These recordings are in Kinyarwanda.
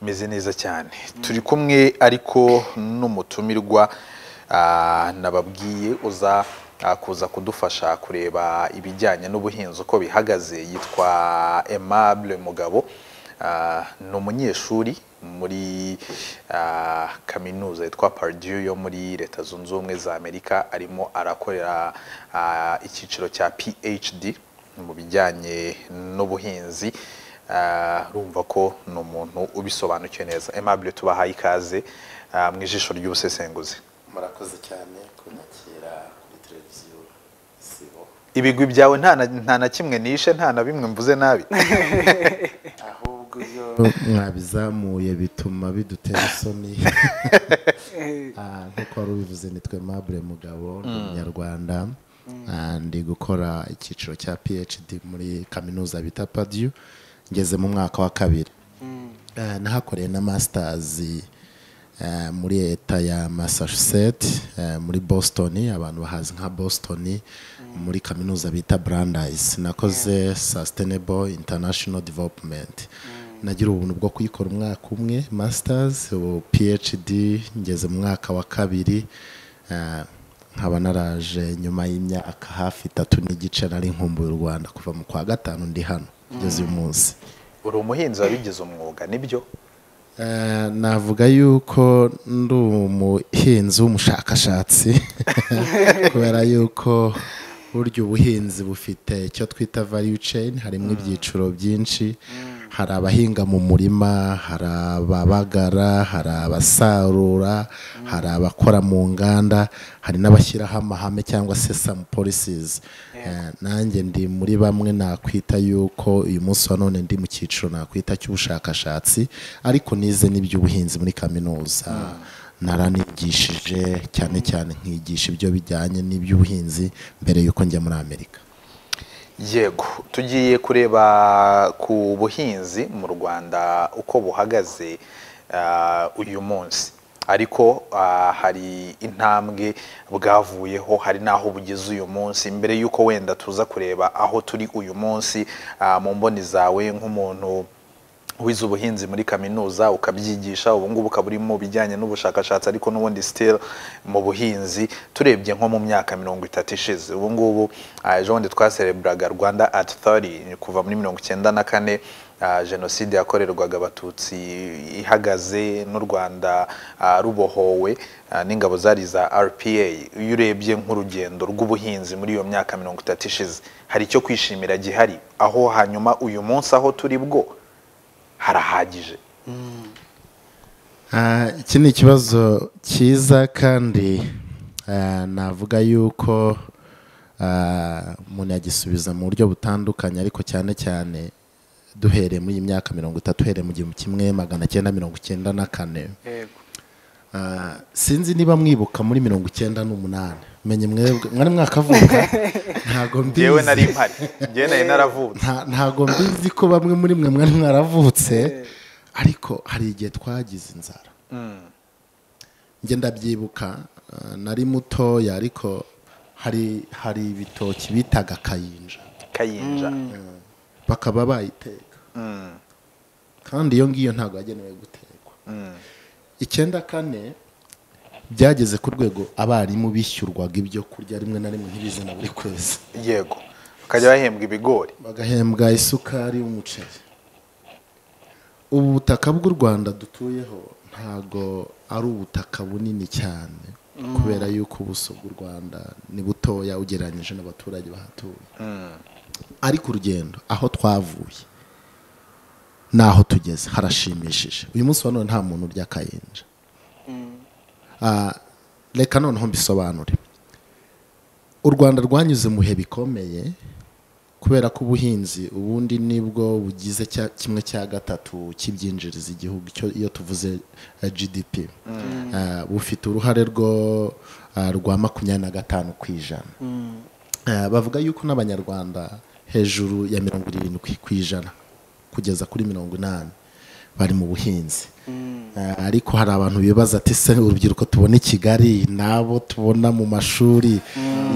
meze neza cyane turi kumwe ariko n'umutumirwa ah, nababwiye uza ah, kuza kudufasha kureba ibijyanye n'ubuhinzi uko bihagaze yitwa Aimable Mugabo Ah, ni umunyeshuri muri ah, kaminuza yitwa Purdue yo muri leta zunze ubumwe za amerika arimo arakorera ah, icyiciro cya phd mu bijyanye n'ubuhinzi Ah, urumva ko ni umuntu ubisobanukiwe neza Aimable tubahaye ikaze ah, mu ijisho ry'ubusesenguzi murakoze cyane kunyakira kuri televiziyo isibo ibigwi byawe nta na- nta na kimwe nishe nta na bimwe mvuze nabi ahubwo iyo mwabizamuye bituma bidutera isoni Ah, nk'uko wari ubivuze nitwe Aimable Mugabo ni umunyarwanda Ah, ndi gukora icyiciro cya PhD muri kaminuza bita Purdue ngeze mu mwaka wa kabiri Ah, nahakoreye na masters eh, muri leta ya Massachusetts eh, muri Boston abantu bahazi nka Boston muri kaminuza bita Brandeis nakoze sustainable international development nagira ubuntu bwo kuyikora umwaka umwe masters ubu phd ngeze mu mwaka wa kabiri eh, nkaba naraje nyuma y'imyaka hafi itatu n'igice nari nkumbuye u rwanda kuva mu kwa gatanu ndi hano kugeza uyu munsi uri umuhinzi wabigize umwuga nibyo Eh, navuga yuko ndi umuhinzi w'umushakashatsi kubera yuko burya ubuhinzi bufite icyo twita value chain harimo ibyiciro byinshi hari abahinga mu murima hari ababagara hari abasarura hari abakora mu nganda hari n'abashyiraho amahame cyangwa se some policies Eh, nanjye ndi muri bamwe nakwita yuko uyu munsi wa none ndi mu cyiciro nakwita cy'ubushakashatsi ariko nize n'iby'ubuhinzi muri kaminuza naranigishije cyane cyane nkigisha ibyo bijyanye n'iby'ubuhinzi mbere y'uko njya muri amerika yego tugiye kureba ku buhinzi mu rwanda uko buhagaze ah, uyu munsi ariko ah, hari intambwe bwavuyeho hari n'aho bugeze uyu munsi mbere y'uko wenda tuza kureba aho turi uyu munsi ah, mu mboni zawe nk'umuntu wize ubuhinzi muri kaminuza ukabyigisha ubu ngubu ukaba uri mu bijyanye n'ubushakashatsi ariko n'ubundi still mu buhinzi turebye nko mu myaka mirongo itatu ishize ubu ngubu ah, ejo bundi twasereburaga rwanda at 30 kuva muri mirongo icyenda na kane ah, jenoside yakorerwaga abatutsi ihagaze n'u rwanda ah, rubohowe ah, n'ingabo zari za rpa iyo urebye nk'urugendo rw'ubuhinzi muri iyo myaka mirongo itatu ishize hari icyo kwishimira gihari aho hanyuma uyu munsi aho turi bwo harahagije Ah, iki ni ikibazo cyiza kandi ah, navuga yuko ah, umuntu yagisubiza mu buryo butandukanye ariko cyane cyane duhereye muri iyi myaka mirongo itatu uhereye mu gihumbi kimwe magana cyenda mirongo icyenda na kane Ah, sinzi niba mwibuka muri mirongo icyenda n'umunani menye mwebwe mwari mwakavuka ntabwo mbizi ngewe nari mpari ngewe nari naravutse nta- ntabwo mbizi ko bamwe muri mwe mwari mwaravutse ariko hari igihe twagize inzara njye ndabyibuka eh, nari mutoya ariko hari hari ibitoki bitaga kayinja kayinja bakaba bayiteka kandi iyo ngiyo ntabwo yagenewe gutekwa icyenda kane byageze ku rwego abarimu bishyurwaga ibyo kurya rimwe na rimwe ntibize na buri kwezi yego bakajya bahembwa ibigori bagahembwa isukari y'umuceri ubu butaka bw'u rwanda dutuyeho ntago ari ubutaka bunini cyane kubera yuko ubuso bw'u rwanda ni butoya ugereranyije n'abaturage bahatuye ariko urugendo aho twavuye n'aho tugeze harashimishije uyu munsi wa none nta muntu urya kayinja Ah, reka noneho mbisobanure u rwanda rwanyuze mu bihe bikomeye kubera ko ubuhinzi ubundi nibwo bugize cya- kimwe cya gatatu cy'ibyinjiriza igihugu cyo- iyo tuvuze eh, gdp Ah, bufite uruhare rwo ah, rwa makumyabiri na gatanu ku ijana Eh, bavuga yuko n'abanyarwanda hejuru ya mirongo irindwi ku ijana kugeza kuri mirongo inani bari mu buhinzi Eh, ariko hari abantu bibaza ati se urubyiruko tubona i kigali n'abo tubona mu mashuri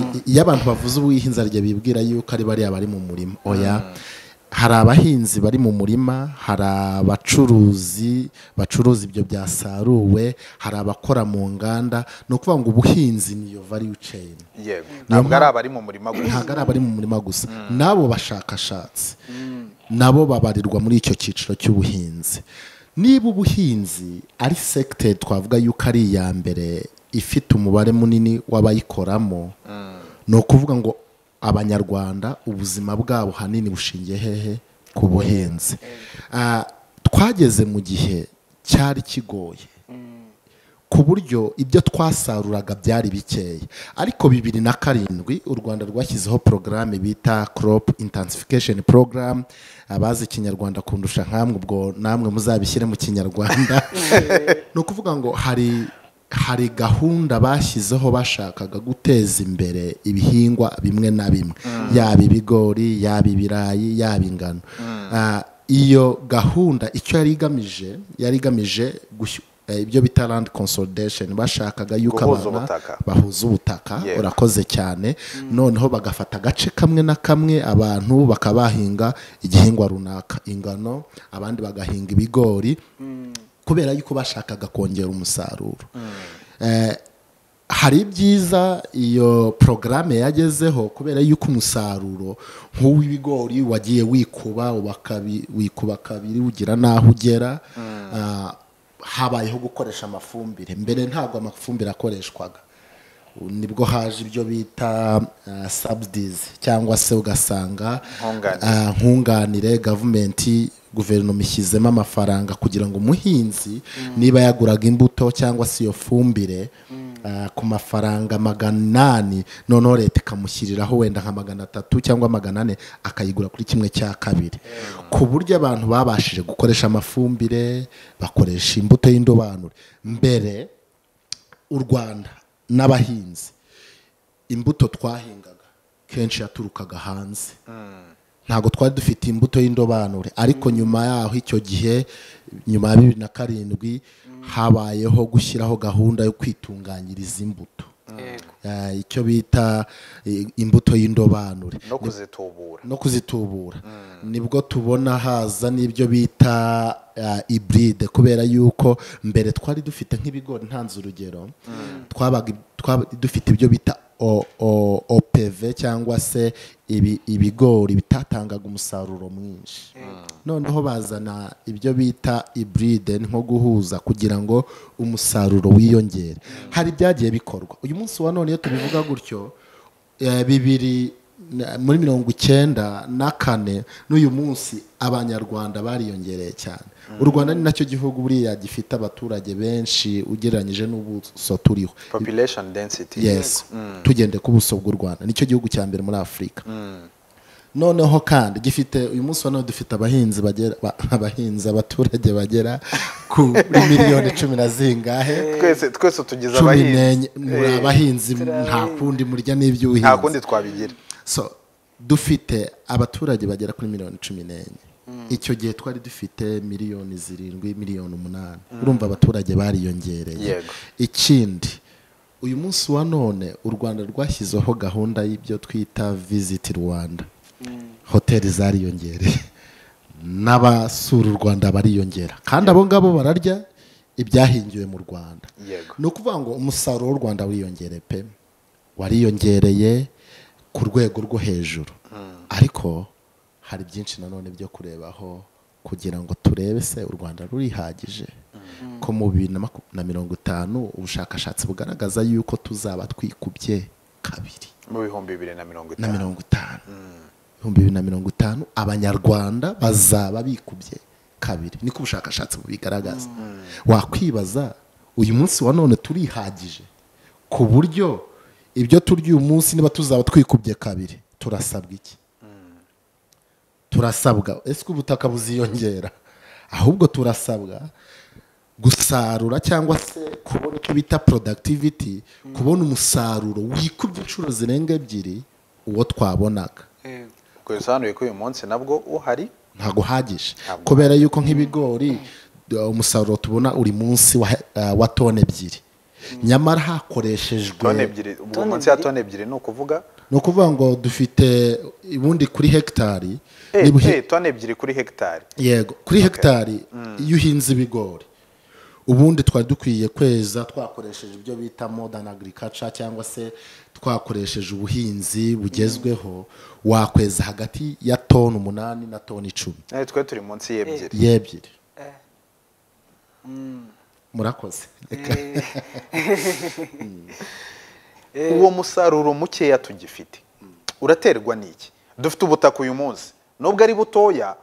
I- iyo abantu bavuze ubuhinzi hari igihe bibwira yuko ari bariya bari mu murima oya hari abahinzi bari mu murima hari abacuruzi bacuruza ibyo byasaruwe hari abakora mu nganda ni ukuvuga ngo ubuhinzi niyo value chain yego ntabwo ari abari mu murima gusa ntabwo ari abari mu murima gusa n'abo bashakashatsi nabo babarirwa muri icyo cyiciro cy'ubuhinzi niba ubuhinzi ari sekiteri twavuga yuko ari iya mbere ifite umubare munini w'abayikoramo ni ukuvuga ngo abanyarwanda ubuzima bwabo hanini bushingiye hehe ku buhinzi Ah, twageze mu gihe cyari kigoye ku buryo ibyo twasaruraga byari bikeya ariko bibiri na karindwi u rwanda rwashyizeho porogaramu bita crop intensification program abazi ikinyarwanda kundusha nk'amwe ubwo namwe muzabishyire mu kinyarwanda ni ukuvuga ngo hari hari gahunda bashyizeho bashakaga guteza imbere ibihingwa bimwe na bimwe yaba ibigori yaba ibirayi yaba ingano Ah, iyo gahunda icyo yari igamije yari igamije gushyu- eh, ibyo bita land consolidation bashakaga yuko Guhuza abana ubutaka. bahuza ubutaka Yego. urakoze cyane noneho bagafata agace kamwe na kamwe abantu bakaba bahinga igihingwa runaka ingano abandi bagahinga ibigori kubera yuko bashakaga kongera umusaruro Eh, hari ibyiza iyo porogaramu yagezeho kubera yuko umusaruro nk'uw'ibigori wagiye wikuba wakabi- wikuba kabiri ugira n'aho ugera Ah, habayeho gukoresha amafumbire mbere ntabwo amafumbire akoreshwaga Ubu nibwo haje ibyo bita sabudizi cyangwa se ugasanga Nkunganire. ah, nkunganire gavumenti guverinoma ishyizemo amafaranga kugira ngo umuhinzi niba yaguraga imbuto cyangwa se iyo fumbire ah, ku mafaranga magana inani noneho leta ikamushyiriraho wenda nka magana atatu cyangwa magana ane akayigura kuri kimwe cya kabiri ku buryo abantu babashije gukoresha amafumbire bakoresha imbuto y'indobanure mbere u rwanda n'abahinzi imbuto twahingaga kenshi yaturukaga hanze ntabwo twari dufite imbuto y'indobanure ariko nyuma yaho icyo gihe nyuma ya bibiri na karindwi habayeho gushyiraho gahunda yo kwitunganyiriza imbuto Eh, icyo bita eh, imbuto y'indobanure no kuzitubura no kuzitubura nibwo tubona haza n'ibyo bita uh, iburide kubera yuko mbere twari dufite nk'ibigori ntanze urugero twabaga twaba dufite ibyo bita O- O- OPV cyangwa se ibi- ibigori bitatangaga umusaruro mwinshi noneho bazana ibyo bita iburide nko guhuza kugira ngo umusaruro wiyongere hari ibyagiye bikorwa uyu munsi wa none iyo tubivuga gutyo Eh, bibiri na- muri mirongo icyenda na kane n'uyu munsi abanyarwanda bariyongereye cyane u rwanda ni nacyo gihugu buriya gifite abaturage benshi ugereranyije n'ubuso turiho population density yes tugende ku buso bw'u rwanda nicyo gihugu cya mbere muri afurika noneho kandi gifite uyu munsi wa none dufite abahinzi bagera ba- abahinzi abaturage bagera kuri miliyoni cumi na zingahe twese twese tugize cumi abahinzi n'enye muri abahinzi nta kundi murya n'iby'ubuhinzi nta kundi twabigira so dufite abaturage bagera kuri miliyoni cumi n'enye icyo gihe twari dufite miliyoni zirindwi miliyoni umunani urumva abaturage bariyongereye Yego. ikindi uyu munsi wa none u rwanda rwashyizeho gahunda y'ibyo twita visiti rwanda hoteli zariyongereye n'abasura u rwanda bariyongera kandi abo ngabo bararya ibyahingiwe mu rwanda Yego. ni ukuvuga ngo umusaruro w'u rwanda wiyongere pe wariyongereye ku rwego rwo hejuru ariko hari byinshi nanone byo kurebaho kugira ngo turebe se u rwanda rurihagije ko mu bibiri na maku- na mirongo itanu ubushakashatsi bugaragaza yuko tuzaba twikubye kabiri mu bihumbi bibiri na mirongo na itanu mirongo itanu ibihumbi bibiri na mirongo itanu abanyarwanda bazaba bikubye kabiri niko ubushakashatsi bubigaragaza wakwibaza uyu munsi wa none turihagije ku buryo ibyo turya uyu munsi niba tuzaba twikubye kabiri turasabwa iki turasabwa ese ko ubutaka buziyongera ahubwo turasabwa gusarura cyangwa se kubona icyo bita productivity kubona umusaruro wikubye inshuro zirenga ebyiri uwo twabonaga ubwo bisobanuye ko uyu munsi nabwo uhari ntabwo uhagije Ntabwo kubera yuko nk'ibigori uh, umusaruro tubona uri munsi wa, uh, wa tone ebyiri nyamara hakoreshejwe tone ebyiri ubu Tone munsi ya ebyiri? tone ebyiri ni ukuvuga ni ukuvuga ngo dufite ubundi kuri hegitari Eh, niba uhe- eh, toni ebyiri kuri hegitari yego kuri hegitari iyo uhinze ibigori ubundi twari dukwiye kweza twakoresheje ibyo bita modern agriculture cyangwa se twakoresheje ubuhinzi bugezweho wakweza hagati ya toni umunani na toni icumi Eh, twe turi munsi y'ebyiri y'ebyiri murakoze uwo musaruro mukeya tugifite uraterwa n'iki dufite ubutaka uyu munsi nubwo ari butoya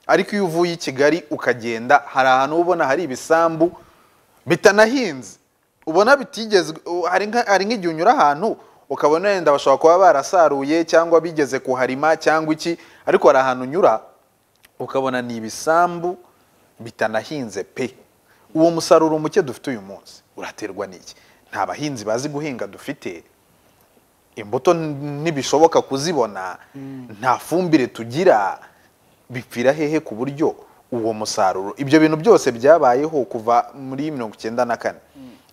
ariko iyo uvuye i kigali ukagenda hari ahantu uba ubona hari ibisambu bitanahinze ubona bitigeze u- hari nka- hari nk'igihe unyura ahantu ukabona wenda bashobora kuba barasaruye cyangwa bigeze kuharima cyangwa iki ariko hari ahantu unyura ukabona ni ibisambu bitanahinze pe uwo musaruro muke dufite uyu munsi uraterwa n'iki nta bahinzi bazi guhinga dufite imbuto n- ntibishoboka kuzibona nta fumbire tugira bipfira hehe ku buryo uwo musaruro ibyo bintu byose byabayeho kuva muri mirongo icyenda na kane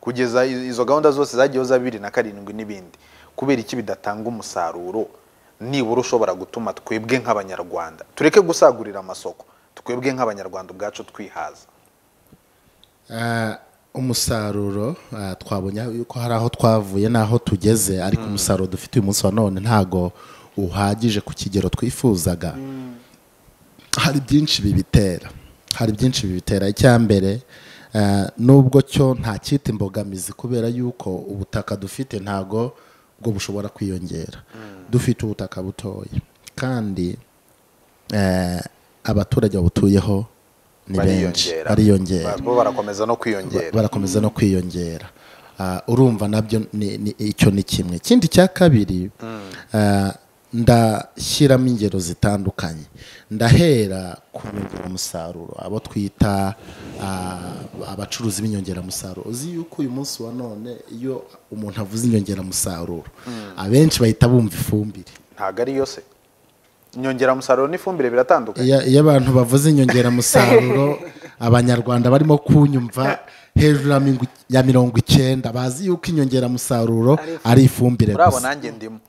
kugeza i- izo gahunda zose zagiyeho za bibiri na karindwi n'ibindi kubera iki bidatanga umusaruro nibura ushobora gutuma twebwe nk'abanyarwanda tureke gusagurira amasoko twebwe nk'abanyarwanda ubwacu twihaza Ah, umusaruro ah, twabonye yuko hari aho twavuye n'aho tugeze ariko umusaruro dufite uyu munsi wa none ntago uhagije ku kigero twifuzaga hari byinshi bibitera hari byinshi bibitera icyambere ah, nubwo cyo nta cyita imbogamizi kubera yuko ubutaka dufite ntago bwo bushobora kwiyongera dufite ubutaka butoya kandi eh, abaturage babutuyeho ni benshi Bariyongera. bariyongera Ba- bo barakomeza no ba- kwiyongera barakomeza no kwiyongera Ah, urumva nabyo ni- ni- icyo ni kimwe ikindi cya kabiri ah, ndashyiramo ingero zitandukanye ndahera ku nyongeramusaruro abo twita ah, abacuruzi b'inyongeramusaruro uzi yuko uyu munsi wa none iyo umuntu avuze inyongeramusaruro abenshi bahita bumva ifumbire ntabwo ari yose inyongeramusaruro n'ifumbire biratandukanye Iyo iyo abantu bavuze inyongeramusaruro abanyarwanda barimo kunyumva hejuru ya mingu- ya mirongo icyenda bazi yuko inyongeramusaruro ari ifumbire urabo gusa nanjye ndimo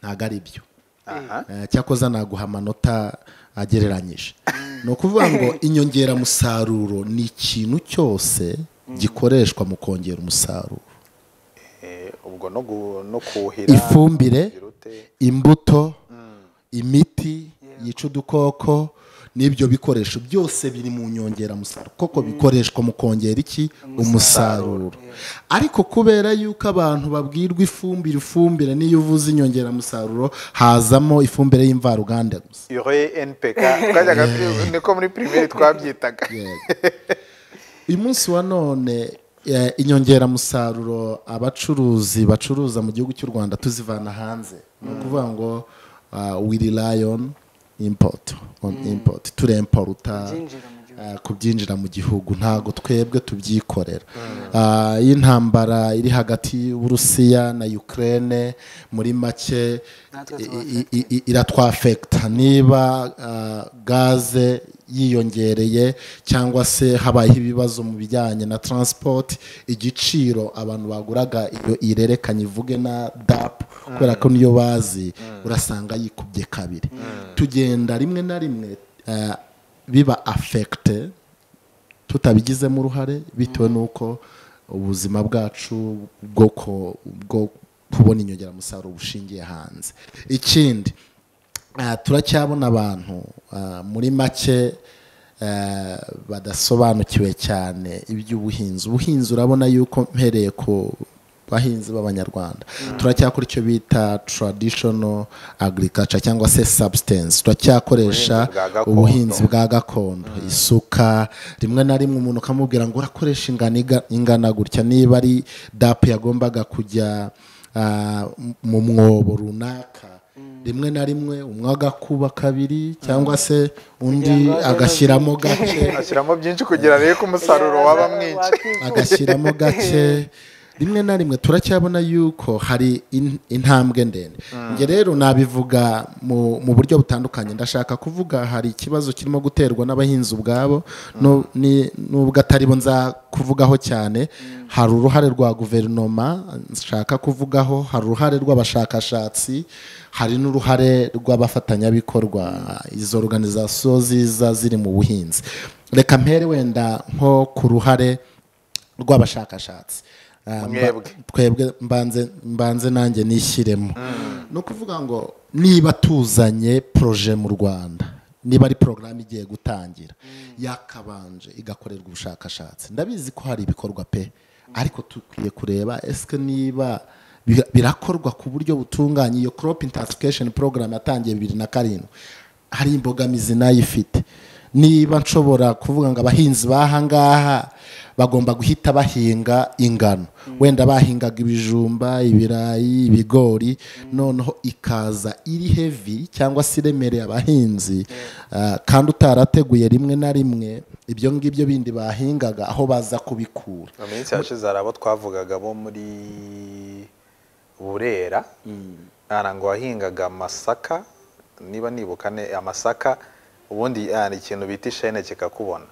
ntabwo ari byo aha Eh, cyakoze naguha amanota agereranyije ni ukuvuga ngo inyongeramusaruro ni ikintu cyose gikoreshwa mu kongera umusaruro Eh, ubwo no gu- no kuhira ifumbire birute. imbuto imiti yica udukoko n'ibyo bikoresho byose biri mu nyongeramusaruro koko bikoreshwa mu kongera iki umusaruro ariko kubera yuko abantu babwirwa ifumbire ifumbire n'iyo uvuze inyongeramusaruro hazamo ifumbire y'imvaruganda gusa ure npk twajyaga tu- niko muri pirimeri twabyitaga uyu munsi wa none eh, inyongeramusaruro abacuruzi bacuruza mu gihugu cy'u rwanda tuzivana hanze ni ukuvuga ngo we rely on import on import turemporuta Byinjira mu gihugu. eh, kubyinjira mu gihugu ntabwo twebwe tubyikorera Ah, iyo intambara iri hagati y'uburusiya na ukraine muri make i- Natwe tuba i- i- i- iratwafekita niba ah, gaze yiyongereye cyangwa se habayeho ibibazo mu bijyanye na transport igiciro abantu baguraga iyo irerekanye ivuge na dapu kubera ko niyo bazi urasanga yikubye kabiri tugenda rimwe na rimwe ah, biba afekite tutabigizemo uruhare bitewe n'uko ubuzima bwacu bwo ko- bwo kubona inyongeramusaruro bushingiye hanze ikindi ah, turacyabona abantu ah, muri make eh, badasobanukiwe cyane iby'ubuhinzi ubuhinzi urabona yuko mpereye ku bahinzi b'abanyarwanda turacyakora icyo bita traditional agriculture cyangwa se substance turacyakoresha Ubuhinzi bwa gakondo. ubuhinzi bwa gakondo isuka rimwe na rimwe umuntu ukamubwira ngo urakoresha ingano iga- ingana gutya niba ari dapu yagombaga kujya ah, mu mwobo runaka rimwe na rimwe umwe agakuba kabiri cyangwa se undi ngo ajye agashyiramo gake ashyiramo byinshi kugira arebe ko umusaruro waba mwinshi Wakwifuza. agashyiramo gake rimwe na rimwe turacyabona yuko hari in- intambwe ndende njye rero nabivuga mu mu buryo butandukanye ndashaka kuvuga hari ikibazo kirimo guterwa n'abahinzi ubwabo nu- ni- nubwo atari bo nza kuvugaho cyane hari uruhare rwa guverinoma nshaka kuvugaho hari uruhare rw'abashakashatsi hari n'uruhare rw'abafatanyabikorwa izo organizasiyo ziza ziri mu buhinzi reka mpere wenda nko ku ruhare rw'abashakashatsi Ah, mba- Mwebwe. twebwe mbanze mbanze nanjye nishyiremo ni ukuvuga ngo niba tuzanye poroje mu rwanda niba ari porogaramu igiye gutangira yakabanje igakorerwa ubushakashatsi ndabizi ko hari ibikorwa pe ariko dukwiye kureba esike niba bi- birakorwa ku buryo butunganye iyo crop intensification program yatangiye bibiri na karindwi hari imbogamizi nayo ifite niba nshobora kuvuga ngo abahinzi b'ahangaha bagomba guhita bahinga ingano wenda bahingaga ibijumba ibirayi ibigori noneho ikaza iri hevi cyangwa se iremereye abahinzi ah, kandi utarateguye rimwe na rimwe ibyo ngibyo bindi bahingaga aho baza kubikura mu minsi yashize hari abo twavugaga bo muri burera hari ngo wahingaga amasaka niba nibuka ne amasaka ubundi hari ikintu bita ishene kikakubona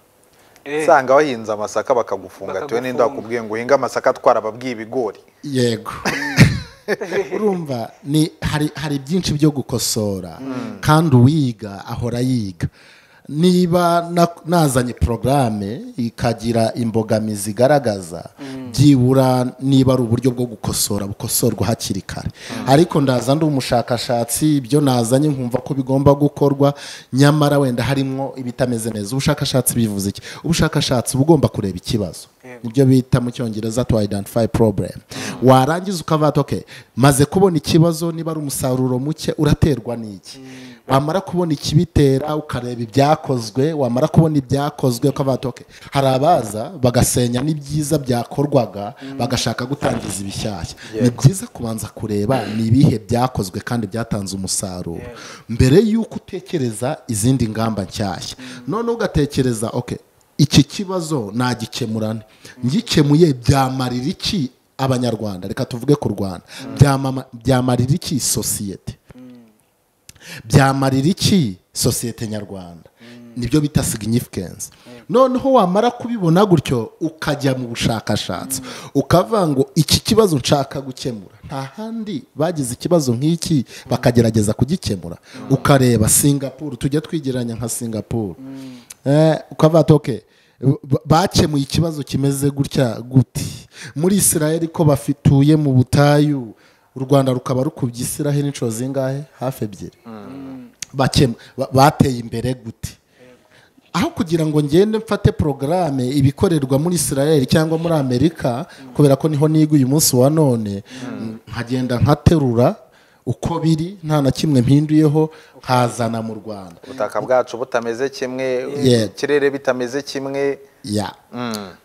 Eh. usanga wahinze amasaka bakagufunga tuwe n'inda Bakagufunga. bakubwiye ngo uhinge amasaka twarababwiye ibigori yego urumva ni hari hari byinshi byo gukosora kandi uwiga ahora yiga niba na- nazanye porogaramu ikagira imbogamizi igaragaza byibura niba ari uburyo bwo gukosora bukosorwa hakiri kare ariko ndaza ndi umushakashatsi ibyo nazanye nkumva ko bigomba gukorwa nyamara wenda harimo ibitameze neza ubushakashatsi bivuze iki ubushakashatsi uba ugomba kureba ikibazo nibyo bita mu cyongereza to identify problem warangiza ukavata okay maze kubona ikibazo niba ari umusaruro muke uraterwa n'iki wamara kubona ikibitera ukareba ibyakozwe wamara kubona ibyakozwe ukavata okay hari abaza bagasenya n'ibyiza byakorwaga bagashaka gutangiza ibishyashya ni byiza kubanza kureba ni ibihe byakozwe kandi byatanze umusaruro mbere y'uko utekereza izindi ngamba nshyashya noneho ugatekereza okay iki kibazo nagikemurane ngikemuye byamarira iki abanyarwanda reka tuvuge ku rwanda Byamama- byamarira iki sosiyete byamarira iki sosiyete nyarwanda nibyo bita significance noneho wamara kubibona gutyo ukajya mu bushakashatsi ukavuga ngo iki kibazo nshaka gukemura nta handi bagize ikibazo nk'iki bakagerageza kugikemura ukareba singapuru tujya twigereranya nka singapuru Eh, ukavuga ati "Okay, ba- bakemuye ikibazo kimeze gutya guti muri israel ko bafituye mu butayu u rwanda rukaba rukubye israel inshuro zingahe hafi ebyiri bakemu ba- bateye imbere gute aho kugira ngo ngende mfate porogaramu ibikorerwa muri israel cyangwa muri amerika kubera ko niho niga uyu munsi wa none nkagenda nkaterura uko biri nta na kimwe mpinduyeho nkazana mu rwanda ubutaka bwacu butameze kimwe Yeah. ikirere bitameze kimwe ya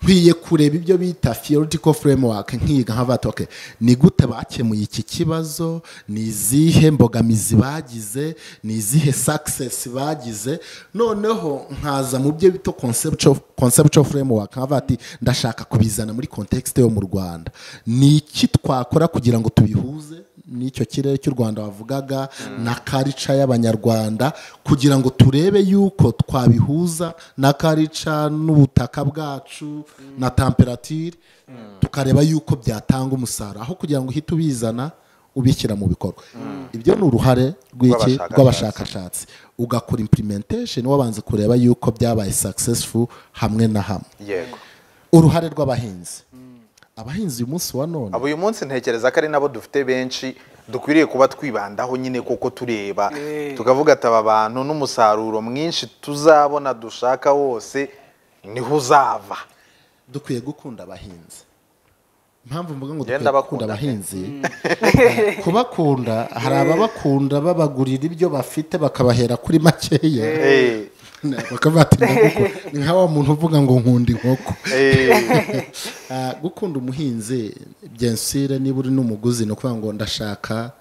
nkwiye kureba ibyo bita theoretical framework nkiga nkavata okay ni gute bakemuye iki kibazo ni izihe mbogamizi bagize ni izihe success bagize noneho nkaza mu byo bita conceptual, conceptual framework nkavuga ati ndashaka kubizana muri context yo mu rwanda ni iki twakora kugira ngo tubihuze n'icyo kirere cy'u rwanda wavugaga na karica y'abanyarwanda kugira ngo turebe yuko twabihuza na karica n'ubutaka bwacu na temperatire tukareba yuko byatanga umusaruro aho kugira ngo uhite ubizana ubishyira mu bikorwa ibyo ni uruhare rw'iki Rw'abashakashatsi. rw'abashakashatsi ugakora implementation wabanze kureba yuko byabaye successful hamwe na hamwe yego uruhare rw'abahinzi abahinzi uyu munsi wa none aba uyu munsi ntekereza ko ari nabo dufite benshi dukwiriye kuba twibandaho nyine kuko tureba Eh. tukavuga ati aba bantu n'umusaruro mwinshi tuzabona dushaka wose niho uzava dukwiye gukunda abahinzi impamvu mvuga ngo Ngenda dukwiye bakunda gukunda pe. abahinzi eh, kubakunda hari ababakunda babagurira ibyo bafite bakabahera kuri makeya Eh, bakavuga ati "Ngo guku-" ni nka wa muntu uvuga ngo nkunda inkoko eh, Ah, gukunda umuhinzi byensire niba uri n'umuguzi ni ukuvuga ngo ndashaka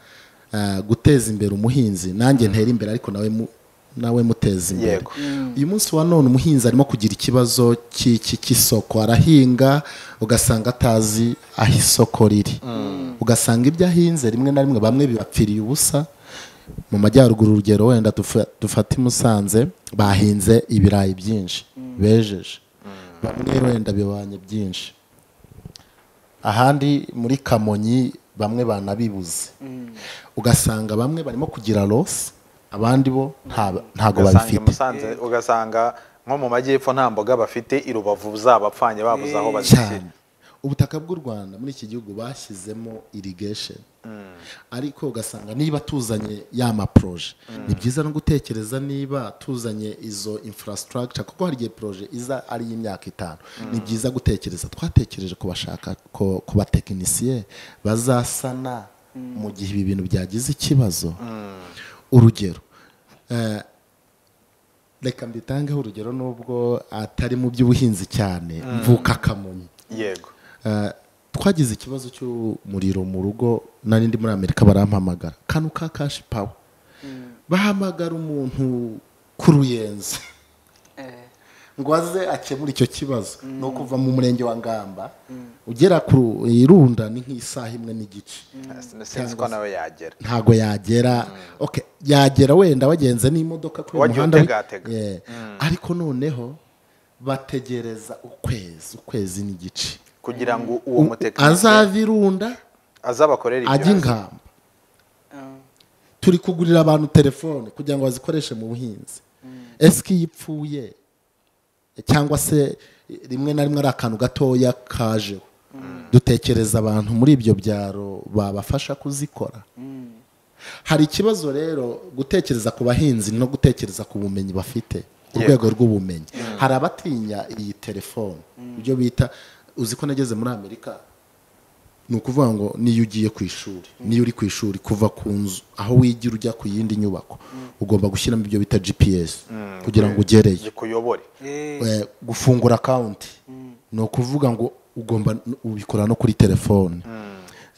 ah, guteza imbere umuhinzi nanjye ntera imbere ariko nawe mu- nawe muteza imbere Yego. uyu munsi wa none umuhinzi arimo kugira ikibazo cy'iki- cy'isoko arahinga ugasanga atazi aho isoko riri ugasanga ibyo ahinze rimwe na rimwe bamwe bibapfiriye ubusa mu majyaruguru urugero wenda dufa- dufate i musanze bahinze ibirayi byinshi bejeje bamwe wenda bibanye byinshi ahandi muri kamonyi bamwe banabibuze ugasanga bamwe barimo kugira losi abandi bo nta- ntago ugasanga i babifite musanze ugasanga nko mu majyepfo nta mboga bafite i rubavu zabapfanye babuze aho bazishyira cyane ubutaka bw'u rwanda muri iki gihugu bashyizemo irigesheni ariko ugasanga niba tuzanye ya maporoje ni byiza no gutekereza niba tuzanye izo infrastructure kuko hari igihe poroje iza ari iy'imyaka itanu ni byiza gutekereza twatekereje kubashaka ko- ku batekinisiye bazasana mu gihe ibi bintu byagize ikibazo urugero eh, reka mbitangeho urugero nubwo atari mu by'ubuhinzi cyane mvuka kamonyi yego Eh, twagize ikibazo cy'umuriro mu rugo nari ndi muri amerika barampamagara kano ka kashi pawa bahamagara umuntu ku ruyenzi ngo aze akemure icyo kibazo ni ukuva mu murenge wa ngamba ugera ku irunda ni nk'isaha imwe n'igice sinzi ko nawe yagera ntago yagera okay yagera wenda wagenze n'imodoka kuri uwo Wagiye muhanda wi- utegatega. Yeah. ariko noneho bategereza ukwezi ukwezi n'igice kugira ngo uwo mutekinisiye azava irunda azabakorere ajya ingamba turi kugurira abantu telefone kugira ngo bazikoreshe mu buhinzi ese ko iyo ipfuye cyangwa se rimwe na rimwe ari akantu gatoya kajeho dutekereza abantu muri ibyo byaro babafasha kuzikora hari ikibazo rero gutekereza ku bahinzi no gutekereza ku bumenyi bafite ku Yego. rwego rw'ubumenyi hari abatinya iyi telefone ibyo bita uzi ko nageze muri amerika ni ukuvuga ngo niyo ugiye ku ishuri niyo uri ku ishuri kuva ku nzu aho wigira ujya ku yindi nyubako ugomba gushyiramo ibyo bita gps kugira ngo ugereyo kuyobore Eh, gufungura akawunti ni ukuvuga ngo ugomba n- ubikora no kuri telefone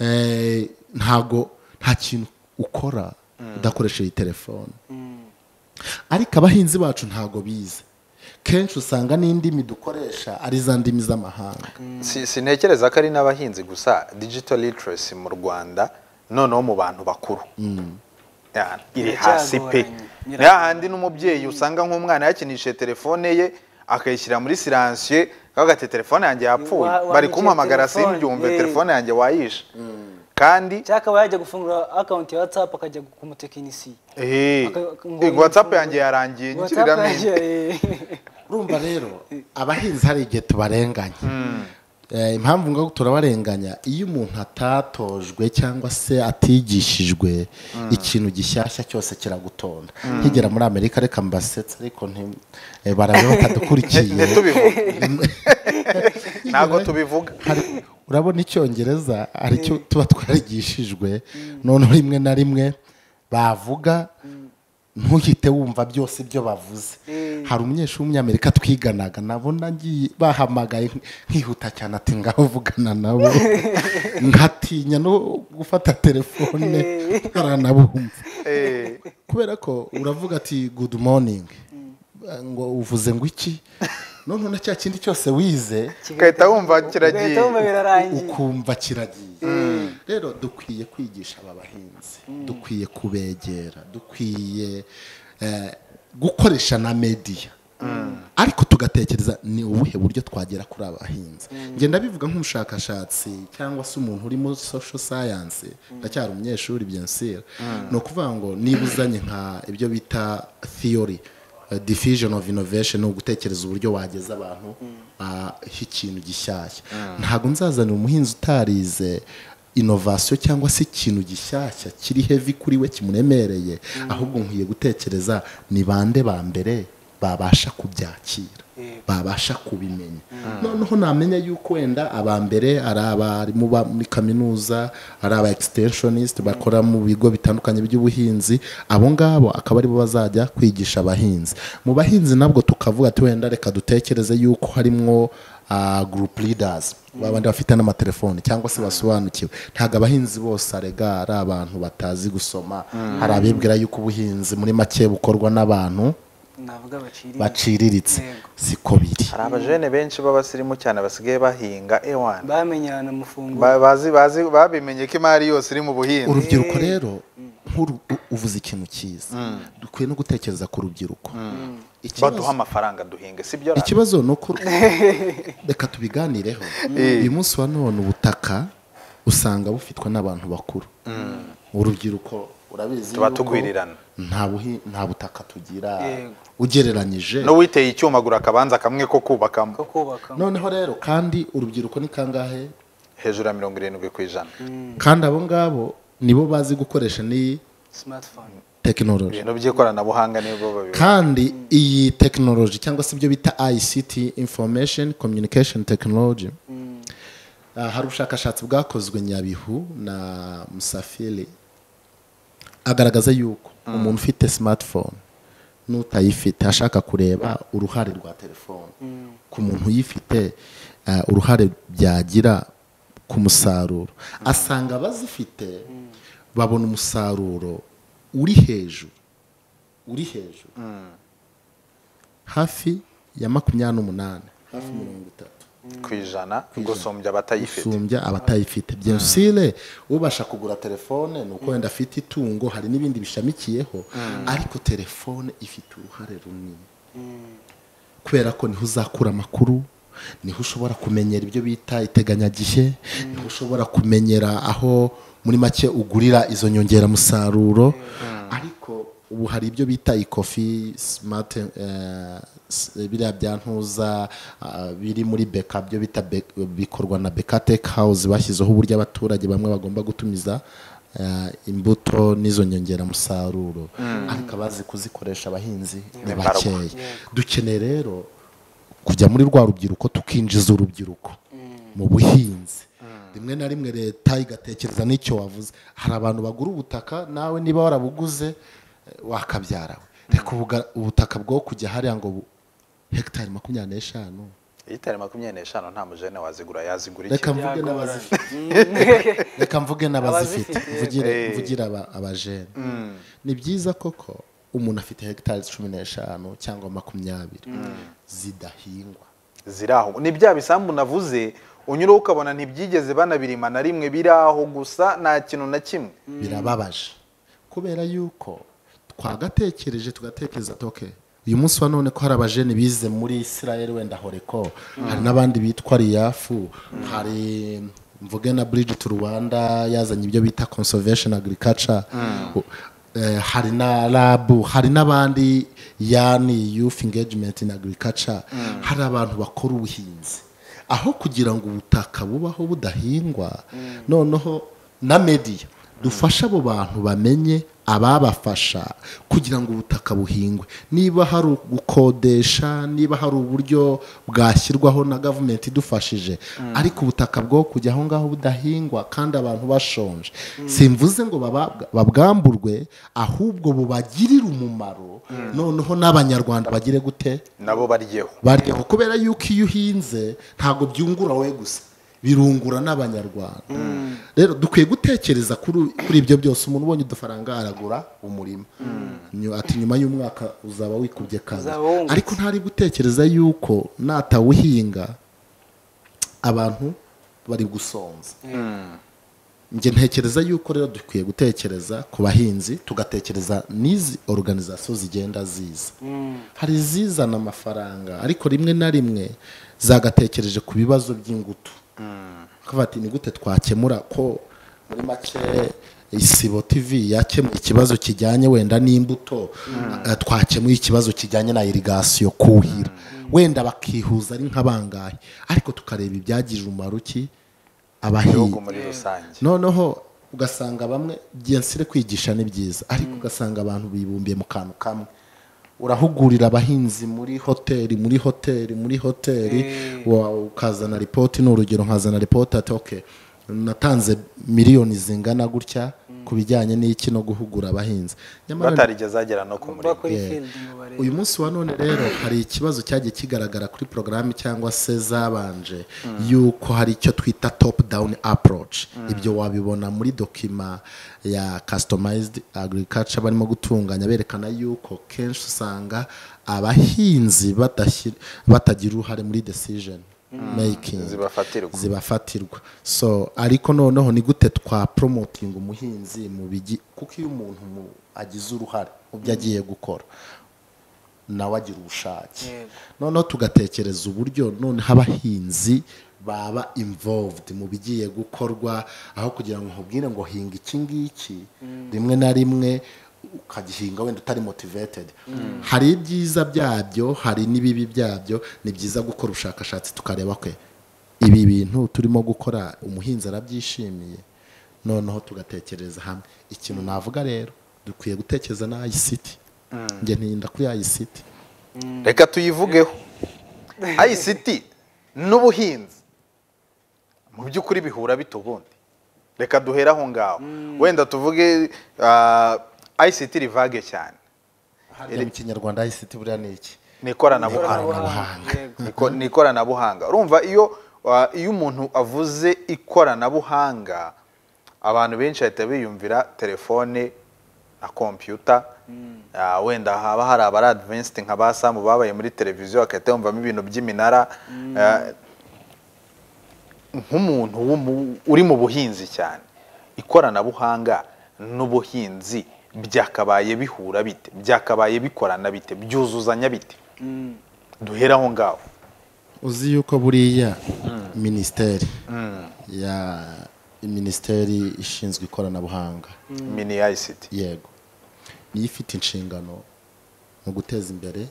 Eh, ntago nta kintu ukora udakoresheje iyi telefone ariko abahinzi bacu ntago bize kenshi usanga n'indimi dukoresha ari za ndimi z'amahanga Si- sintekereza ko ari n'abahinzi gusa digital literacy mu rwanda noneho mu bantu bakuru Ya, iri hasi pe Biracyagoranye. ni hahandi n'umubyeyi usanga nk'umwana yakinishije telefone ye akayishyira muri siransiye akavuga ati telefone yanjye yapfuye Wa- bari wanyibye kumpamagara telefone, simbyumve eh. telefone yanjye wayishe kandi cyakaba yajya gufungura akawunti ya whatsapp akajya ku mutekinisiye eh, Aka- ngo- eh, ngo whatsapp yanjye yarangiye WhatsApp nyikiriramo yanjye, indi. eh. urumva rero abahinzi hari igihe tubarenganya Eh, impamvu ngo turabarenganya iyo umuntu atatojwe cyangwa se atigishijwe ikintu gishyashya cyose kiragutonda nkigera muri amerika reka mbasetsa ariko nti- eh, baraza batadukurikiye ntitubivuge ntabwo tubivuga hari- urabona icyongereza hari icyo tuba twarigishijwe noneho rimwe na rimwe bavuga ntuhite wumva byose ibyo bavuze hari umunyeshuri w'umunyamerika twiganaga nabona ngiye bahamagaye nkihuta cyane ati ngaho vugana nabo nkatinya no gufata telefone baranabumva Eh, kubera ko uravuga ati good morning ngo uvuze ngo iki noneho na cya kindi cyose wize ugahita wumva Ugahita wumva kiragiye birarangiye ukumva kiragiye rero dukwiye kwigisha aba bahinzi dukwiye kubegera dukwiye eh, gukoresha na mediya ariko tugatekereza ni ubuhe buryo twagera kuri aba bahinzi ngenda bivuga nk'umushakashatsi cyangwa se umuntu uri muri social science ndacyari umunyeshuri byensira ni ukuvuga ngo niba uzanye nka ibyo bita theory eh, diffusion of innovation ni ugutekereza uburyo wageza abantu aho ikintu gishyashya ntabwo nzazanira umuhinzi utarize inovasiyo cyangwa se ikintu gishyashya kiri heavy kuri we kimuremereye ahubwo nkwiye gutekereza ni bande ba mbere babasha kubyakira babasha kubimenya noneho namenya yuko wenda aba mbere ari abarimu ba muri kaminuza ari aba extensionist bakora mu bigo bitandukanye by'ubuhinzi abo ngabo akaba aribo bazajya kwigisha abahinzi mu bahinzi nabwo tukavuga ati wenda reka dutekereze yuko harimo ah, group leaders babandi bafite n'amatelefoni cyangwa se basobanukiwe ntabwo abahinzi bose arega ari abantu batazi gusoma hari abibwira yuko ubuhinzi muri make bukorwa n'abantu navuga baciriye baciriritse Yego. siko biri hari abajene benshi b'abasirimu cyane basigaye bahinga ewana bamenyana amafunguro Ba- bazi bazi babimenye ko imari yose iri mu buhinzi urubyiruko rero nk'uru- u- uvuze ikintu cyiza dukwiye no gutekereza ku rubyiruko Ikibazo- baduha amafaranga duhinge sibyo ra? ikibazo ni uko reka tubiganireho uyu munsi wa none ubutaka usanga bufitwa n'abantu bakuru urubyiruko urabizi tuba yuko tugwirirana nta buhi- nta butaka tugira Yego. ugereranyije n'uwiteye icyuma agura akabanza kamwe ko kubakamo ko kubakamo noneho rero kandi urubyiruko ni kangahe hejuru ya mirongo irindwi ku ijana kandi abo ngabo nibo bazi gukoresha n'iyi smartphone tekinoloji ibintu by'ikoranabuhanga nibwo babiba kandi iyi tekinoloji cyangwa se ibyo bita ICT information communication technology Ah, hari ubushakashatsi bwakozwe nyabihu na musafiri agaragaza yuko umuntu ufite smartphone n'utayifite ashaka kureba uruhare rwa telefone ku muntu uyifite ah, uruhare byagira ku musaruro asanga abazifite babona umusaruro uri hejuru uri hejuru hafi ya makumyabiri n'umunani hafi mirongo itatu ku ijana gusumbya abatayifite gusumbya abatayifite byensire ubasha kugura telefone ni uko wenda afite itungo hari n'ibindi bishamikiyeho ariko telefone ifite uruhare runini kubera ko niho uzakura amakuru niho ushobora kumenyera ibyo bita iteganyagihe niho ushobora kumenyera aho muri make ugurira izo nyongeramusaruro ariko ubu hari ibyo bita ikofi simati biriya bya ntuza ah, biri muri beka byo bita Be- bikorwa na beka teke hawuze bashyizeho uburyo abaturage bamwe bagomba gutumiza ah, imbuto n'izo nyongeramusaruro ariko abazi kuzikoresha abahinzi ni Ni mbarwa. bakeya dukeneye rero kujya muri rwa rubyiruko tukinjiza urubyiruko mu buhinzi rimwe na rimwe leta igatekereza n'icyo wavuze hari abantu bagura ubutaka nawe niba warabuguze eh, wakabyarawe reka ubuga- ubutaka bwo kujya hariya ngo bu- hegitari makumyabiri n'eshanu itari makumyabiri n'eshanu nta mujene wazigura yazigura iki reka mvuge n'abazifite reka mvuge n'abazifite Abazifite, mvugire eh. mvugire aba- abajene ni byiza koko umuntu afite hegitari cumi n'eshanu cyangwa makumyabiri zidahingwa ziri aho ni bya bisambu navuze unyuraho ukabona ntibyigeze banabirima na rimwe biri aho gusa nta kintu na kimwe birababaje kubera yuko twagatekereje tugatekereza toke uyu munsi wa none ko hari abajene bize muri israel wenda horeko hari n'abandi bitwa riyafu hari mvuge na bridge to rwanda yazanye ibyo bita conservation agriculture U- eh, hari na rabu hari n'abandi yani youth engagement in agriculture hari abantu bakora ubuhinzi aho kugira ngo ubutaka bubaho budahingwa noneho na mediya dufasha abo bantu bamenye ababafasha kugira ngo ubutaka buhingwe niba hari gukodesha niba hari uburyo bwashyirwaho na gavumenti idufashije ariko ubutaka bwo kujya aho ngaho budahingwa kandi abantu bashonje simvuze ngo bababwa- babwamburwe ahubwo bubagirire umumaro noneho n'abanyarwanda bagire gute nabo baryeho baryeho kubera yuko iyo uhinze ntabwo byungura we gusa birungura n'abanyarwanda rero dukwiye gutekereza kuri kuri ibyo byose umuntu ubonye udufaranga aragura umurima Nyu- ati nyuma y'umwaka uzaba wikubye kabiri Uzaba wungutse. ariko ntari gutekereza yuko natawuhinga abantu bari gusonza njye ntekereza yuko rero dukwiye gutekereza ku bahinzi tugatekereza n'izi organizasiyo zigenda ziza hari izizana amafaranga ariko rimwe na rimwe zagatekereje ku bibazo by'ingutu bakavuga ati ni gute twakemura ko muri make isibo tv yakemuye ikibazo kijyanye wenda n'imbuto eh, twakemuye ikibazo kijyanye na irigasiyo kuhira wenda bakihuza ari nk'abangahe ariko tukareba ibyagirira umumaro ki igihugu abahinzi muri rusange noneho ugasanga bamwe byensire kwigisha ni byiza ariko ugasanga abantu bibumbiye mu kantu kamwe urahugurira abahinzi muri hoteli muri hoteli muri hoteli wa- ukazana ripoti ni urugero nkazana ripoti ati oke natanze miliyoni zingana gutya ku bijyanye n'iki no guhugura abahinzi Nyamara batarigeze agera no ku kuba murima kuri field ngo barebe uyu munsi wa none rero hari ikibazo cyagiye kigaragara kuri porogaramu cyangwa se zabanje yuko hari icyo twita top down approach ibyo wabibona muri dokima ya customized agriculture barimo gutunganya berekana yuko kenshi usanga abahinzi badashyir- batagira uruhare muri decision making zibafatirwa zibafatirwa so ariko noneho ni gute twa promoting umuhinzi mu bigi kuko iyo umuntu mu- agize uruhare mu byo agiye gukora nawe agira ubushake Yego. noneho tugatekereza uburyo noneho abahinzi baba involved mu bigiye gukorwa aho kugira ngo nkubwire ngo hinga iki ngiki rimwe na rimwe ukagihinga wenda utari motivated hari ibyiza byabyo hari n'ibibi byabyo ni byiza gukora ubushakashatsi tukareba kwe ibi bintu turimo gukora umuhinzi arabyishimiye noneho tugatekereza hamwe ikintu navuga rero dukwiye gutekereza na ICT njye ntinda kuri ICT reka tuyivugeho ICT n'ubuhinzi mu by'ukuri bihura bite ubundi reka duhere aho ngaho wenda tuvuge ah, ICT rivage cyane harya mu kinyarwanda ICT buriya ni iki ni ikoranabuhanga ikoranabuhanga. Yego. Niko- ni ikoranabuhanga urumva iyo ah, iyo umuntu avuze ikoranabuhanga abantu benshi bahita biyumvira telefone na kompiyuta Ah, wenda haba hari abari adivensti nka ba samu babaye muri televiziyo bagahita bumvamo ibintu by'iminara Ah, nk'umuntu w'umu- uri mu buhinzi cyane ikoranabuhanga n'ubuhinzi byakabaye bihura bite byakabaye bikorana bite byuzuzanya bite duhere aho ngaho uzi yuko buriya minisiteri ya minisiteri ishinzwe ikoranabuhanga mini ICT yego niyo ifite inshingano mu guteza imbere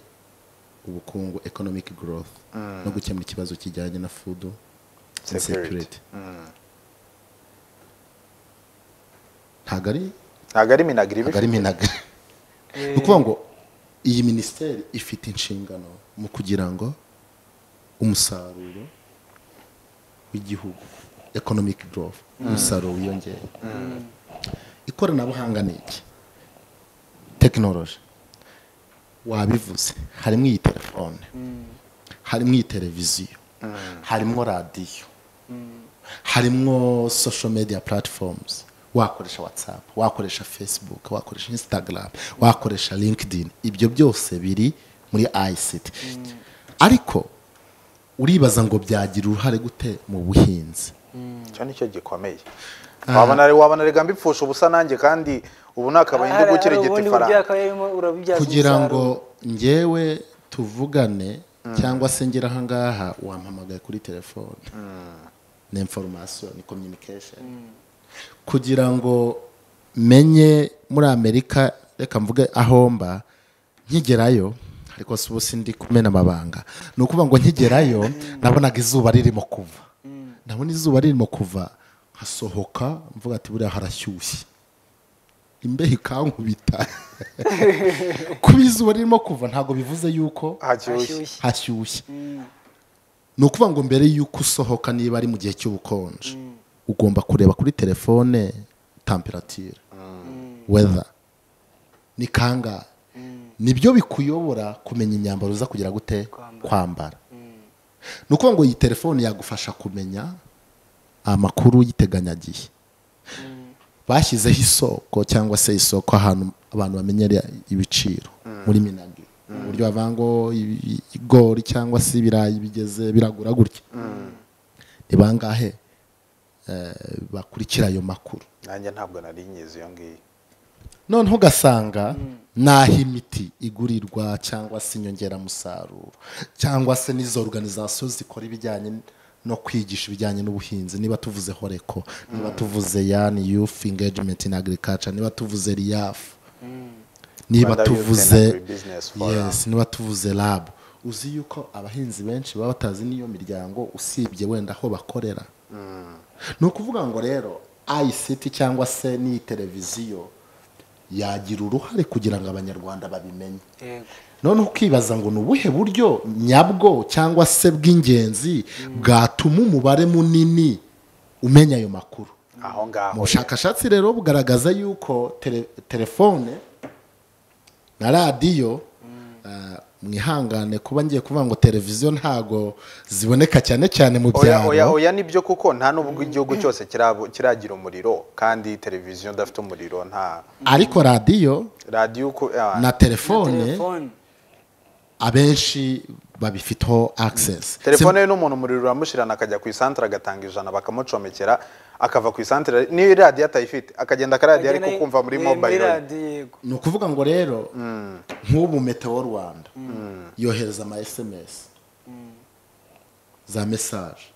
ubukungu economic growth no gukemura ikibazo kijyanye na food insecurity ntabwo ari ntabwo ari minagri ntabwo ari minaga ni ukuvuga ngo iyi minisiteri ifite inshingano mu kugira ngo umusaruro w'igihugu economic growth umusaruro wiyongere ikoranabuhanga ni iki tekinoloji wabivuze harimo iyi telefone harimo iyi televiziyo harimo radiyo harimo social media platforms wakoresha whatsapp wakoresha facebook wakoresha instagram wakoresha linkedin ibyo byose biri muri ict ariko uribaza ngo byagira uruhare gute mu buhinzi icyo nicyo gikomeye wabona wabona rega mbipfusha ubusa nanjye kandi ubu nakabaye Hari- hari indugukira igiti ubundi buryo faranga akaba yarimo urabibyaza kugira umusaruro. ngo njyewe tuvugane cyangwa se ngera aha ngaha wampamagaye kuri telefone ni information ni communication kugira ngo menye muri amerika reka mvuge aho mba nkigerayo ariko si ubu sindi kumena amabanga ni ukuvuga ngo nkigerayo nabonaga izuba ririmo kuva ndabona izuba ririmo kuva hasohoka mvuga ati buriya harashyushye imbeho ikankubita kuba izuba ririmo kuva ntabwo bivuze yuko hashyushye Hashyushye. hashyushye ni ukuvuga ngo mbere y'uko usohoka niba ari mu gihe cy'ubukonje ugomba kureba kuri telefone temperature weather ni kangahe nibyo bikuyobora kumenya imyambaro uza kugira gute Kwambara. kwambara ni ukuvuga ngo iyi telefone yagufasha kumenya amakuru y'iteganyagihe bashyizeho isoko cyangwa se isoko ahantu abantu bamenyera ibiciro muri minagi uburyo bavuga ngo ibi- igori cyangwa se ibirayi bigeze biragura gutya ni bangahe eh, bakurikira ayo makuru nanjye ntabwo nari nyizi iyo ngiyo noneho ugasanga n'aho imiti igurirwa cyangwa se inyongeramusaruro cyangwa se n'izo organizasiyo zikora ibijyanye no kwigisha ibijyanye n'ubuhinzi niba tuvuze horeko niba tuvuze yani youth engagement in agriculture niba tuvuze riyafu niba Rwanda Youth and tuvuze Agribusiness Forum. yes niba tuvuze labu uzi yuko abahinzi benshi baba batazi n'iyo miryango usibye wenda aho bakorera ni ukuvuga ngo rero ICT cyangwa se n'iyi televiziyo yagira uruhare kugira ngo abanyarwanda babimenye Yego. noneho ukibaza ngo ni ubuhe buryo nyabwo cyangwa se bw'ingenzi bwatuma umubare munini umenya ayo makuru aho ngaho mu bushakashatsi rero bugaragaza yuko tele- telefone na radiyo ah, mwihangane kuba ngiye kuvuga ngo televiziyo ntago ziboneka cyane cyane mu oya oya byaro oya nibyo kuko nta n'ubwo igihugu cyose kirabo- kiragira umuriro kandi televiziyo idafite umuriro nta ariko radiyo radiyo uko ah, na telefone telefone abenshi babifiteho access telefone ye n'umuntu umuriro uramushirana akajya ku isantere agatanga ijana bakamucomekera akava ku isantere niyo radiyo atayifite akagenda akaradiyo ariko Agenda- kumva muri eh, mobayiro ye. radiyo, yego ni ukuvuga ngo rero nk'ubu metewo rwanda yohereza ama sms za mesaje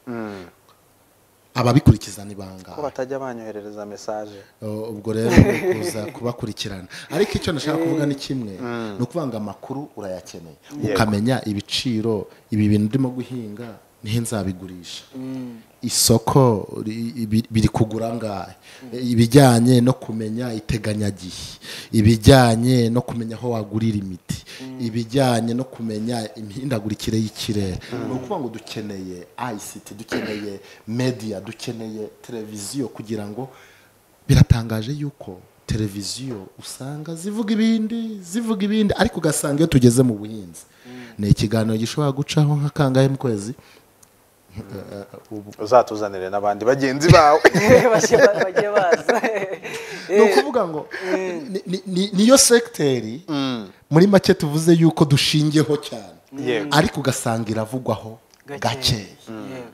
ababikurikiza ni ko bangahe batajya banyoherereza mesaje Uh, ubwo rero ni kuza kubakurikirana ariko icyo nashaka kuvuga ni kimwe ni ukuvuga ngo amakuru urayakeneye ukamenya ibiciro ibi bintu urimo guhinga niho nzabigurisha isoko ri- ibi- biri kugura angahe ibijyanye no kumenya iteganyagihe ibijyanye no kumenya aho wagurira imiti ibijyanye no kumenya imihindagurikire y'ikirere ni ukuvuga ngo dukeneye ICT dukeneye media dukeneye televiziyo kugira ngo biratangaje yuko televiziyo usanga zivuga ibindi zivuga ibindi ariko ugasanga iyo tugeze mu buhinzi ni ikiganiro gishobora gucaho nka kangahe mu kwezi uzatuzanire n'abandi bagenzi bawe Bajye- bajye baza ni ukuvuga ngo ni- ni- ni- niyo sekiteri muri make tuvuze yuko dushingiyeho cyane Yego. ariko ugasanga iravugwaho Gakeya. gakeya Yego.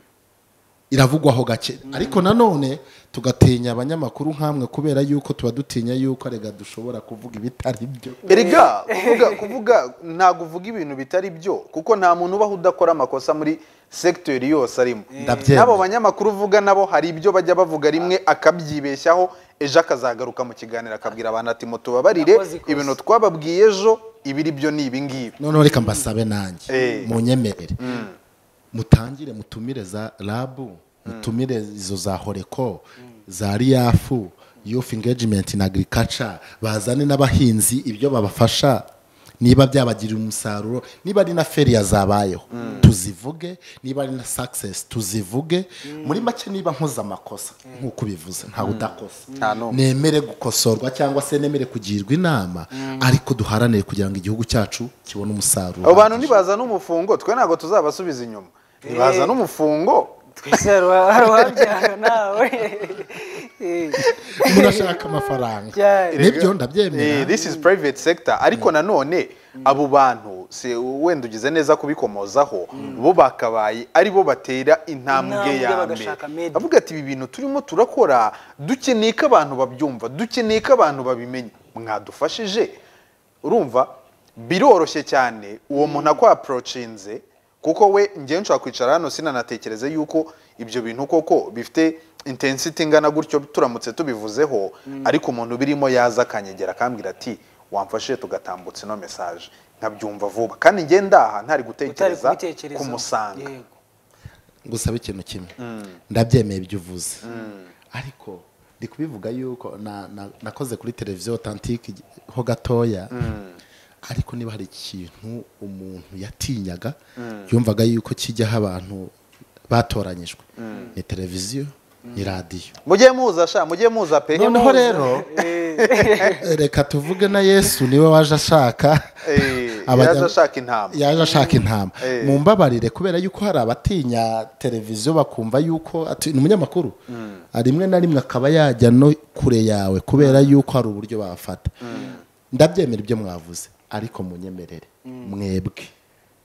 iravugwaho gake ariko nanone tugatinya abanyamakuru nk'amwe kubera yuko tuba dutinya yuko rega dushobora kuvuga ibitari byo erega kuvuga kuvuga ntabwo uvuga ibintu bitari byo kuko nta muntu ubaho udakora amakosa muri segiteri yose arimo Ndabyemera. n'abo banyamakuru uvuga nabo hari ibyo bajya bavuga rimwe akabyibeshyaho ejo akazagaruka mu kiganiro akabwira abantu ati mutubabarire Nakoze ikosa." ibintu twababwiye ejo ibiri byo ni ibingibi noneho reka mbasabe nanjye Eh. munyemerere mutangire mutumire za rabu mutumire izo za horeko za riyafu youth engagement na agriculture bazane n'abahinzi ibyo babafasha niba byabagirira umusaruro niba ari na feriya zabayeho tuzivuge niba ari na success tuzivuge muri make niba nkoze amakosa nk'uko ubivuze ntawe udakosa Nta n'umwe. nemere gukosorwa cyangwa se nemere kugirwa inama ariko duharanire kugira ngo igihugu cyacu kibone umusaruro abo bantu ntibaza n'umufungo twe ntabwo tuzabasubiza inyuma ntibaza n'umufungo twese hari uwa- hari uwabyara nawe Eh, murashaka amafaranga cyane. nibyo Eh, ndabyemera this is private sector ariko nanone abo bantu se wenda ugize neza kubikomozaho bo bakabaye ari bo batera intambwe Intambwe ya mbere bagashaka media. avuga ati ibi bintu turimo turakora dukeneye ko abantu babyumva dukeneye ko abantu babimenya mwadufashije urumva biroroshye cyane uwo muntu akwaprocinze kuko we ngewe nshobora kwicara hano sinanatekereze yuko ibyo bintu koko bifite intensity ingana gutyo turamutse tubivuzeho ariko umuntu birimo yaza akanyegera akambwira ati wamfashije tugatambutsa ino mesaje nkabyumva vuba kandi ngewe ndaha ntari utari gutekereza kubitekerezaho. kumusanga Yego. gusabe ikintu kimwe ndabyemeye ibyo uvuze ariko ndi kubivuga yuko na- na- nakoze kuri televiziyo otantike ho gatoya ariko niba hari ikintu umuntu yatinyaga yumvaga yuko kijyaho abantu batoranyijwe ni televiziyo ni radiyo mujye muza sha mujye muza pe noneho rero reka tuvuge na yesu niwe waje ashaka Eh, abajya- yaje ashaka intama. yaje ashaka intama Eh. mumbabarire kubera yuko hari abatinya televiziyo bakumva yuko ati- ni umunyamakuru rimwe na rimwe akaba yajya no kure yawe kubera yuko hari uburyo bafata ndabyemera ibyo mwavuze ariko munyemerere mwebwe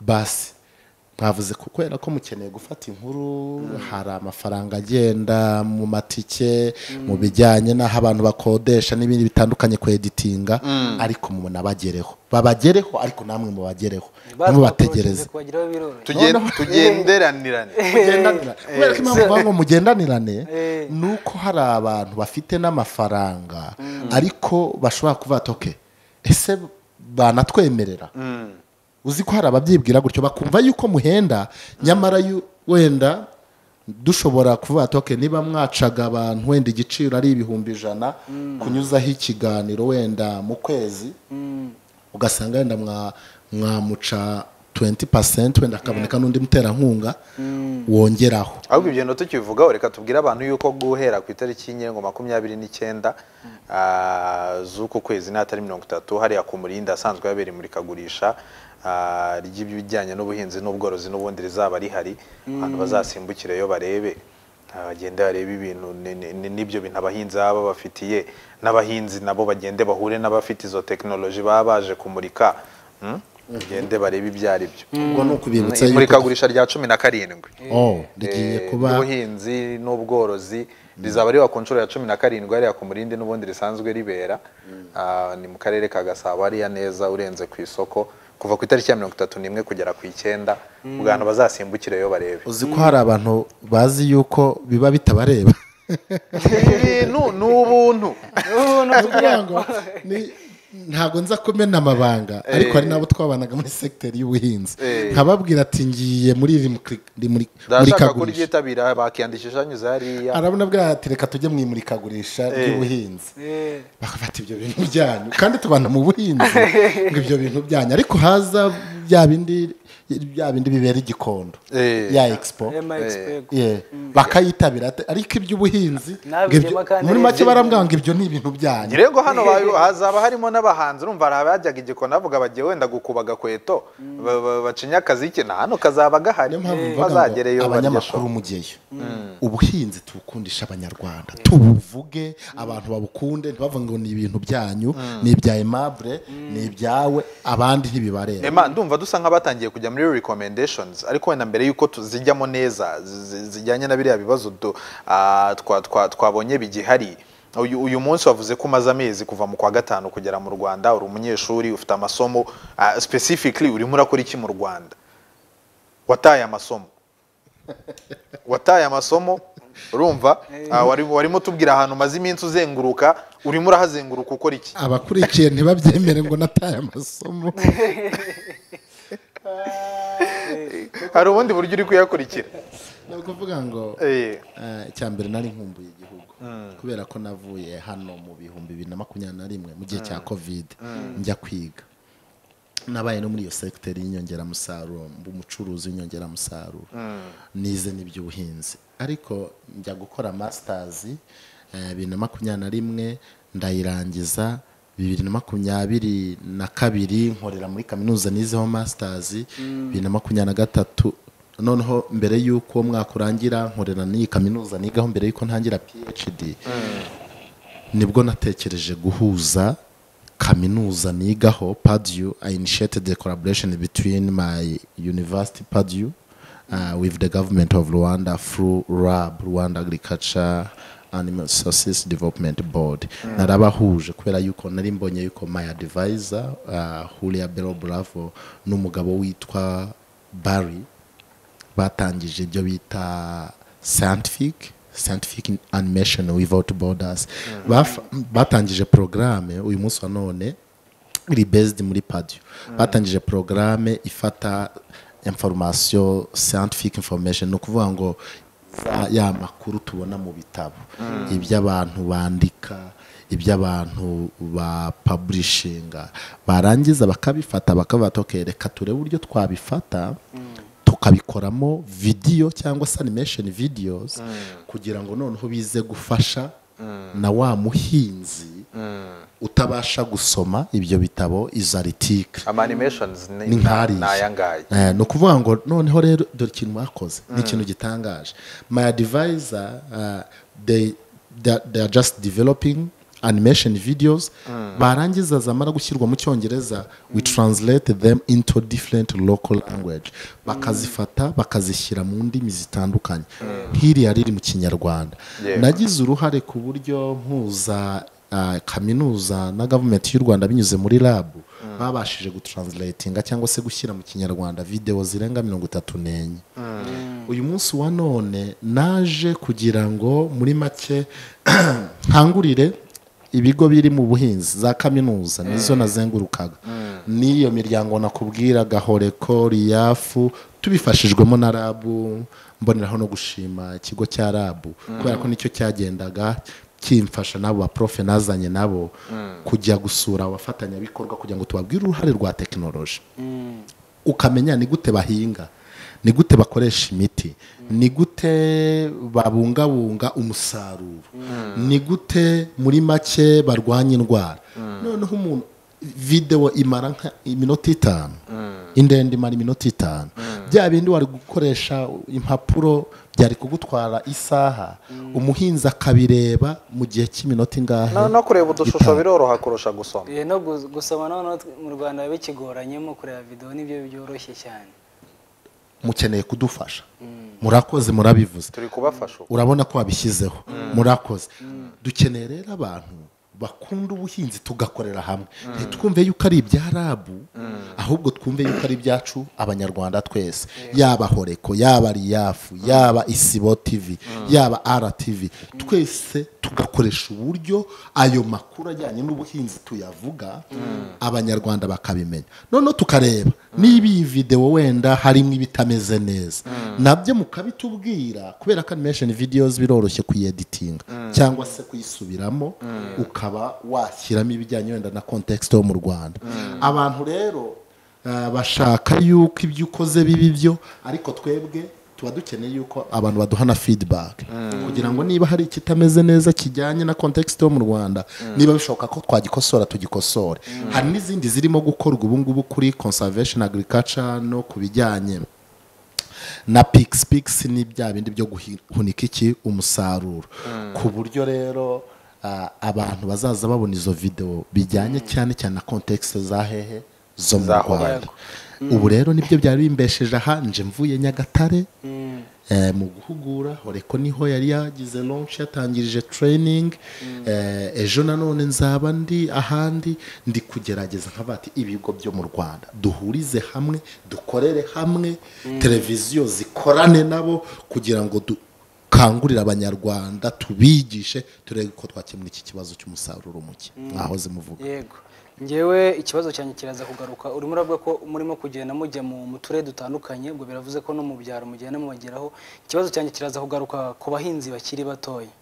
basi mwavuze ko kubera ko mukeneye gufata inkuru hari amafaranga agenda mu matike mu bijyanye n'aho abantu bakodesha n'ibindi bitandukanye ku editinga ariko munabagereho babagereho ariko namwe mubagereho bategereze ntimubategereze kubageraho biroroshye Tugen- Noneho- tugenderanirane mugendanirane kubera ko impamvu bavuga ngo mugendanirane Eh. ni uko hari abantu bafite n'amafaranga ariko bashobora kuvuga ati "Okay, ese banatwemerera uzi ko hari ababyibwira gutyo bakumva yuko muhenda nyamara yu- wenda dushobora kuvuga ati "Okay, niba mwacaga abantu wenda igiciro ari ibihumbi ijana kunyuzaho ikiganiro wenda mu kwezi ugasanga wenda mwa- mwamuca tu- tuwenti pasenti wenda hakaboneka n'undi muterankunga wongeraho ahubwo ibyo no tukivugaho reka tubwire abantu yuko guhera ku itariki nyine ngo makumyabiri n'icyenda ah, z'uku kwezi n'atari mirongo itatu hariya ku murinda asanzwe yabera imurikagurisha ah, ry'ibijyanye n'ubuhinzi n'ubworozi n'ubundi rizaba rihari abantu bazasimbukireyo barebe ah, bagende barebe ibintu ni- ni- ni- n'ibyo bintu abahinzi baba babafitiye n'abahinzi nabo bagende bahure n'abafite izo tekinoloji baba baje kumurika Mm? bagende barebe ibyo ari byo ubwo ni ukubibutsa yuko imurikagurisha rya cumi na karindwi Oh, rigiye Eh, kuba ry'ubuhinzi n'ubworozi rizaba riba ku nshuro ya cumi na karindwi hariya ku murindi n'ubundi risanzwe ribera Ah, ni mu karere ka gasabo hariya neza urenze ku isoko kuva ku itariki ya mirongo itatu n'imwe kugera ku icyenda ubwo abantu bazasimbukireyo barebe uzi ko hari abantu bazi yuko biba bitabareba ibi bintu ni ubuntu Kugira ngo ni- ntabwo nza kumena amabanga ariko hari n'abo twabanaga muri segiteri y'ubuhinzi Eh. nkababwira ati ngiye muri iri muri- muri- ndashaka murikagurisha kuryitabira bakiyandikisha anyuze hariya arabona bwa ati reka tujye mu imurikagurisha ry'ubuhinzi Eh, bakafata ibyo bintu byanyu kandi tubana mu buhinzi ngo ibyo bintu byanyu ariko haza bya bindi bya bindi bibera igikondo Eh. ya expo eh, ma expect. Yeah. bakayitabira ate- ariko iby'ubuhinzi Nabireba ngo ibyo- kandi muri make nibyo- barambwira ngo ibyo ni ibintu byanyu rero hano ba- hazaba harimo n'abahanzi urumva hari abajyaga igikoni bavuga bagiye wenda gukuba agakweto ba- ba- bacinya akaziki na hano kazaba gahari niyo mpamvu mvuga ngo bazagereyo abanyamakuru baryoshye mugeyo ubuhinzi tubukundisha abanyarwanda tubuvuge abantu babukunde ntibavuge ngo ni ibintu byanyu ni ibya aimable ni ibyawe abandi ntibibareba Ema ndumva dusa nk'abatangiye kujya muri recommendations ariko wenda mbere yuko tu- zijyamo neza zi- zijyanye na biriya bibazo du- ah, twa- twa- twabonye bigihari uyu, uyu munsi wavuze ko umaze amezi kuva mu kwa gatanu kugera mu Rwanda uri umunyeshuri ufite amasomo ah, specifically urimo urakora iki mu Rwanda wataye amasomo wataye amasomo urumva ah, wari- warimo utubwira ahantu umaze iminsi uzenguruka urimo urahazenguruka ukora iki abakurikiye ntibabyemere ngo nataye amasomo hari ubundi buryo uri kuyakurikira ni ukuvuga ngo Eh. eh, icya mbere nari nkumbuye igihugu kubera ko navuye hano mu bihumbi bibiri na makumyabiri na rimwe mu gihe cya kovide njya kwiga nabaye no muri iyo segiteri y'inyongeramusaruro mba umucuruzi w'inyongeramusaruro nize n'iby'ubuhinzi ariko njya gukora masitazi bibiri na makumyabiri na rimwe ndayirangiza bibiri na makumyabiri na kabiri nkorera muri kaminuza nizeho masitazi bibiri na makumyabiri na gatatu noneho mbere y'uko uwo mwaka urangira nkorera n'iyi kaminuza nigaho mbere y'uko ntangira phd nibwo natekereje guhuza kaminuza nigaho padiyu i initiated the collaboration between my university padiyu uh, with the government of rwanda through rab rwanda agriculture animal resources development board narabahuje kubera yuko nari mbonye yuko my advisor uh, hulia belo bravo n'umugabo witwa barry batangije ibyo bita scientific scientific animation without borders Baf- batangije porogaramu uyu munsi wa none iri based muri padiyo batangije porogaramu ifata information scientific information ni ukuvuga ngo za- ya makuru tubona mu bitabo ibyo abantu bandika ibyo abantu bapaburishinga barangiza bakabifata bakabata "Okay, reka turebe uburyo twabifata tukabikoramo vidiyo cyangwa se animation videos kugira ngo noneho bize gufasha na wa muhinzi utabasha gusoma ibyo bitabo izo article ama animations ni ni nkariya ni ayangaya Eh, ni ukuvuga ngo noneho rero dore ikintu bakoze ni ikintu gitangaje my advisor uh, they, they, are- they are just developing animation videos barangiza zamara gushyirwa mu cyongereza we translate them into different local language bakazifata bakazishyira mu ndimi zitandukanye nk'iriya riri mu kinyarwanda Yeah. nagize uruhare ku buryo mpuza ah, kaminuza na gavumenti y'u rwanda binyuze muri labu babashije gutranslatinga cyangwa se gushyira mu kinyarwanda videwo zirenga mirongo itatu n'enye uyu munsi wa none naje kugira ngo muri make nkangurire ibigo biri mu buhinzi za kaminuza nizo nazengurukaga n'iyo miryango nakubwira gahoreko riyafu tubifashijwemo na rabu mboneraho no gushima ikigo cya rabu kubera ko nicyo cyagendaga kimfasha n'abo baprofe nazanye nabo kujya gusura abafatanyabikorwa kugira ngo tubabwire uruhare rwa tekinoloji ukamenya ni gute bahinga ni gute bakoresha imiti ni gute babungabunga umusaruro ni gute muri make barwanya indwara noneho umuntu videwo imara nka iminota itanu indende imara iminota itanu bya bindi wari gukoresha impapuro byari kugutwara isaha umuhinzi akabireba mu gihe cy'iminota ingahe no no kureba udushusho Itanu. biroroha kurusha gusoma Eh, no gu- gusoma noneho tw- mu rwanda bikigoranyemo kureba videwo nibyo byoroshye cyane mukeneye kudufasha murakoze murabivuze turi kubafasha ubu urabona ko wabishyizeho murakoze dukeneye rero abantu bakunda ubuhinzi tugakorera hamwe ntitwumve yuko ari ibyarabu ahubwo twumve yuko ari ibyacu abanyarwanda twese yaba horeko yaba riyafu yaba isibo tivi yaba rtv twese tugakoresha uburyo ayo makuru ajyanye n'ubuhinzi tuyavuga abanyarwanda bakabimenya noneho tukareba niba iyi videwo wenda harimo ibitameze neza nabyo mukabitubwira kubera ko animation videos biroroshye kuyeditinga cyangwa se kuyisubiramo ukaba washyiramo ibijyanye wenda na context yo mu rwanda abantu rero ah, bashaka yuko ibyo ukoze biba ibyo ariko twebwe tuba dukeneye yuko abantu baduhana feedback kugira ngo niba hari ikitameze neza kijyanye na context yo mu rwanda niba bishoboka ko twagikosora tugikosore hari n'izindi zirimo gukorwa ubu ngubu kuri conservation agriculture no ku bijyanye na pix pix ni bya bindi byo guhunika iki umusaruro ku buryo rero ah, abantu bazaza babona izo video bijyanye cyane cyane na context za hehe zo mu Zaho rwanda ubu rero nibyo byari bimbesheje aha nje mvuye nyagatare eh, mu guhugura horeko niho yari yagize launch yatangirije training eh, ejo nanone nzaba ndi ahandi ndi kugerageza nkavuga ati ibigo byo mu rwanda duhurize hamwe dukorere hamwe televiziyo zikorane nabo kugira ngo dukangurire abanyarwanda tubigishe turebe ko twakemura iki kibazo cy'umusaruro muke mwahoze muvuga yego ngewe ikibazo cyanjye kiraza kugaruka urimo uravuga ko murimo kugenda mujya mu mu turere dutandukanye ubwo biravuze ko no mu byaro mugenda mubageraho ikibazo cyanjye kiraza kugaruka ku bahinzi bakiri batoya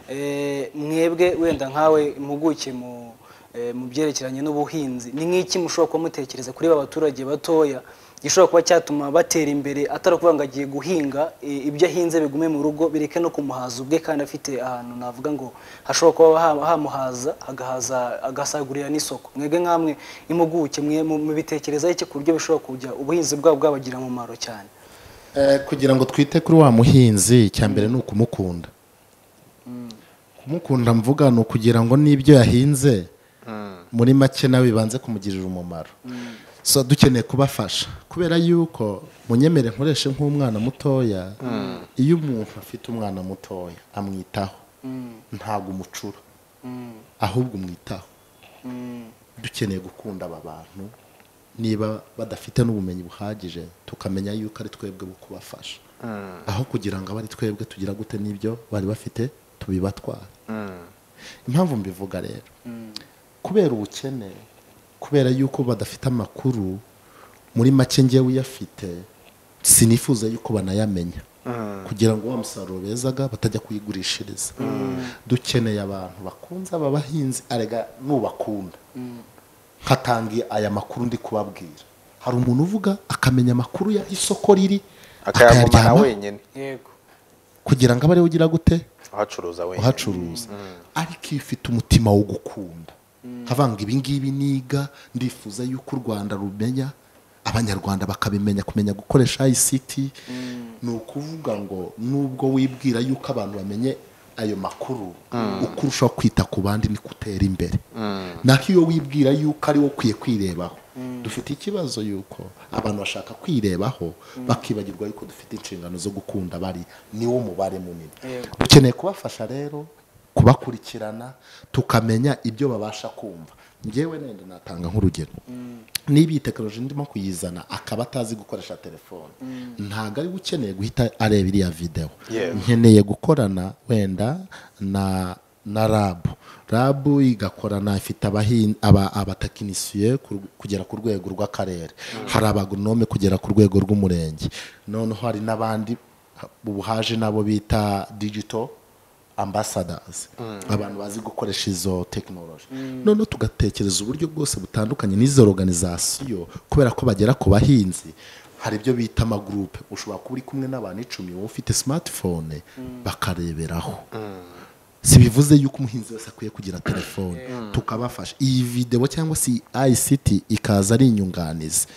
Eh, mwebwe wenda nkawe impuguke mu eh, mu byerekeranye n'ubuhinzi ni nk'iki mushobora kuba mutekereza kuri ba baturage batoya gishobora kuba cyatuma batera imbere atari ukuvuga ngo agiye guhinga eh, ibyo ahinze bigume mu rugo bireke no kumuhaza ubwe kandi afite ahantu navuga ngo hashobora kuba ha- hamuhaza agahaza agasagurira n'isoko mwebwe nk'amwe impuguke mwe mu- mubitekerezaho iki ku buryo bishobora kujya ubuhinzi bwabo bwabagira umumaro cyane Eh, kugira ngo twite kuri wa muhinzi icya mbere ni ukumukunda kumukunda mvuga ni ukugira ngo n'ibyo yahinze muri make nawe bibanze kumugirira umumaro so dukeneye kubafasha kubera yuko munyemere nkoreshe nk'umwana mutoya iyo umuntu afite umwana mutoya amwitaho ntabwo umucura ahubwo umwitaho dukeneye gukunda aba bantu niba badafite n'ubumenyi buhagije tukamenya yuko ari twebwe bo kubafasha aho kugira ngo abe ari twebwe tugira gute n'ibyo bari bafite tubibatwara impamvu mbivuga rero kubera ubukene kubera yuko badafite amakuru muri make ngewe uyafite sinifuza yuko banayamenya kugira ngo wa musaruro bezaga batajya kuyigurishiriza dukeneye abantu bakunze aba bahinzi arega nubakunda nkatangiye aya makuru ndi kubabwira hari umuntu uvuga akamenya amakuru ya isoko riri akayagumana akayaryana, wenyine yego kugira ngo abe ariwe ugira gute uhacuruza wenyine uhacuruza ariko iyo ufite umutima wo gukunda havuga ngo ibingibi niga ndifuza yuko u rwanda rumenya abanyarwanda bakabimenya kumenya gukoresha ICT ni ukuvuga ngo nubwo wibwira yuko abantu bamenye ayo makuru uko urushaho kwita ku bandi niko utera imbere naho iyo wibwira yuko ari wowe ukwiye kwirebaho dufite ikibazo yuko abantu bashaka kwirebaho bakibagirwa yuko dufite inshingano zo gukunda bari niwo mubare munini Yego. dukeneye kubafasha rero kubakurikirana tukamenya ibyo babasha kumva ngewe nenda natanga nk'urugero niba iyi tekinoloji ndimo kuyizana akaba atazi gukoresha telefone ntabwo ari we ukeneye guhita areba iriya videwo Yego. nkeneye gukorana wenda na na rabu rabu igakorana ifite abahin- aba- abatekinisiye ku- kugera ku rwego rw'akarere hari abagonome kugera ku rwego rw'umurenge noneho hari n'abandi ubu haje nabo bita digital ambasadazi abantu bazi gukoresha izo tekinoloji noneho tugatekereza uburyo bwose butandukanye n'izo organizasiyo kubera ko bagera ku bahinzi hari ibyo bita amagurupe ushobora kuba uri kumwe n'abantu icumi wowe ufite simatifone bakareberaho si bivuze yuko umuhinzi wese akwiye kugira telefone tukabafasha iyi videwo cyangwa se iyi ayisiti ikaza ari inyunganizi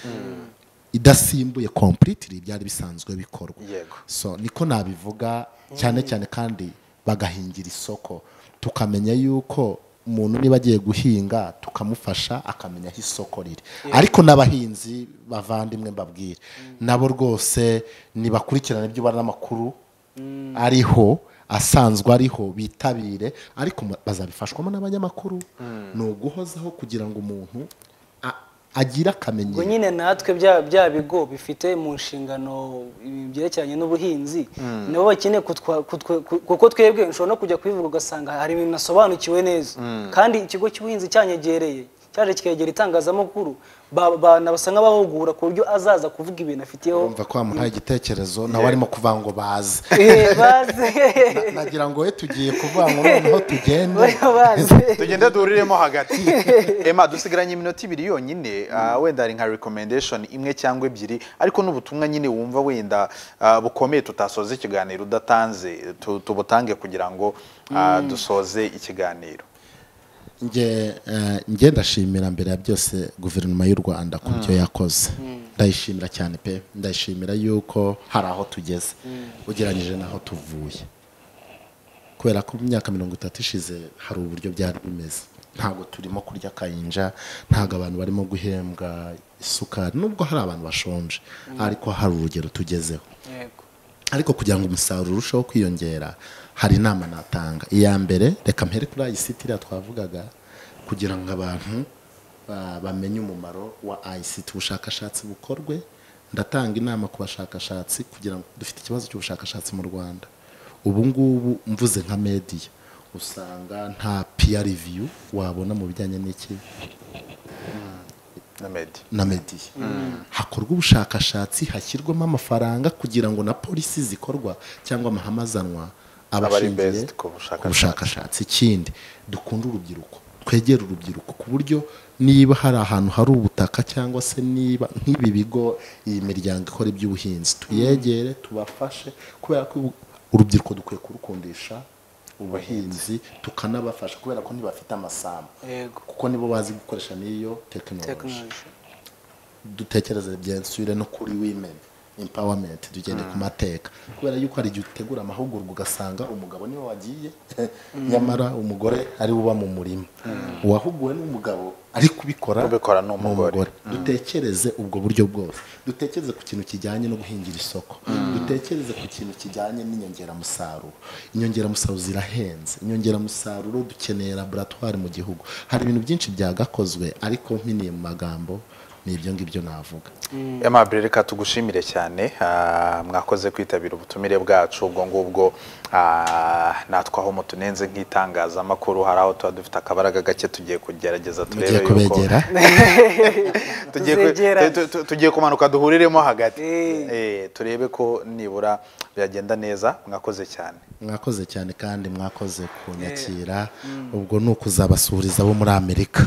idasimbuye kompuritiri byari bisanzwe bikorwa Yego. so niko nabivuga cyane cyane kandi bagahingira isoko tukamenya yuko umuntu niba agiye guhinga tukamufasha akamenya aho isoko riri ariko n'abahinzi bavandimwe mbabwire nabo rwose nibakurikirana ibyo ubona n'amakuru ariho asanzwe ariho bitabire ariko ma- bazabifashwamo n'abanyamakuru ni uguhozaho kugira ngo umuntu a- agire akamenyero ubwo nyine natwe bya bya bigo bifite mu nshingano ibintu byerekeranye n'ubuhinzi nabo bakeneye kutwa- kutwe- ku- kuko twebwe nshobora no kujya kubivuga ugasanga hari ibintu nasobanukiwe neza kandi ikigo cy'ubuhinzi cyanyegereye cyaje kikegera itangazamakuru ba- banabasa nk'abahugura ku buryo azaza kuvuga ibintu afitiyeho urumva ko wamuhaye igitekerezo nawe arimo kuvuga ngo baze Eh, baze Na- nagira ngo we tugiye kuvuga ngo noneho tugende baze tugenda duhuriremo hagati ema dusigaranye iminota ibiri yonyine ah, wenda hari nka recommendation imwe cyangwa ebyiri ariko n'ubutumwa nyine wumva wenda ah, bukomeye tutasoza ikiganiro udatanze tu- tubutange kugira ngo ah, dusoze ikiganiro nge eh, nge ndashimira mbere ya byose guverinoma y'u rwanda ku byo yakoze ndayishimira cyane pe ndayishimira yuko hari aho tugeze ugereranyije n'aho tuvuye kubera ko mu myaka mirongo itatu ishize hari uburyo byari bimeze ntabwo turimo kurya akayinja ntabwo abantu barimo guhembwa isukari nubwo hari abantu bashonje ariko hari urugero tugezeho yego ariko kugira ngo umusaruro urusheho kwiyongera hari inama natanga iya mbere reka mpere kuri ayisiti iriya twavugaga kugira ngo abantu ba- bamenye umumaro wa ayisiti ubushakashatsi bukorwe ndatanga inama ku bashakashatsi kugira ngo dufite ikibazo cy'ubushakashatsi mu rwanda ubu ngubu mvuze nka mediya usanga nta piya riviyu wabona mu bijyanye n'iki na medi na mediya hakorwa ubushakashatsi hashyirwamo amafaranga kugira ngo na polisi zikorwa cyangwa amahame azanwa ari abashingiye based ku ku bushakashatsi. bushakashatsi ikindi dukunde urubyiruko twegere urubyiruko ku buryo niba hari ahantu hari ubutaka cyangwa se niba nk'ibi bigo iyi miryango ikora iby'ubuhinzi tuyegere tubafashe kubera ko ubu- urubyiruko dukwiye kurukundisha ubuhinzi tukanabafasha kubera ko ntibafite amasambu yego kuko nibo bazi gukoresha n'iyo tekinoloji tekinoloji dutekereze byensure no kuri women empowerment tugende ku mateka kubera yuko hari igihe utegura amahugurwa ugasanga umugabo niwe wagiye nyamara umugore ari uba mu murima uwahuguwe n'umugabo ari kubikora Ubikora ni umugore. dutekereze ubwo buryo bwose dutekereze ku kintu kijyanye no guhingira isoko dutekereze ku kintu kijyanye n'inyongeramusaruro inyongeramusaruro zirahenze inyongeramusaruro dukeneye laboratwari mu gihugu hari ibintu byinshi byagakozwe ariko mpiniye mu magambo ni ibyo ngibyo navuga Aimable reka tugushimire cyane ah, mwakoze kwitabira ubutumire bwacu ubwo ngubwo ah, natwe aho mutunenze nk'itangazamakuru hari aho tuba dufite akabaraga gake tugiye kugerageza turebe mugiye yuko kubegera tugiye ku- Tuzegeranye. tu- tu- tugiye kumanuka duhuriremo hagati Eh. Eh, turebe ko nibura byagenda neza mwakoze cyane mwakoze cyane kandi mwakoze kunyakira ubwo ni ukuzabasuhuriza bo muri amerika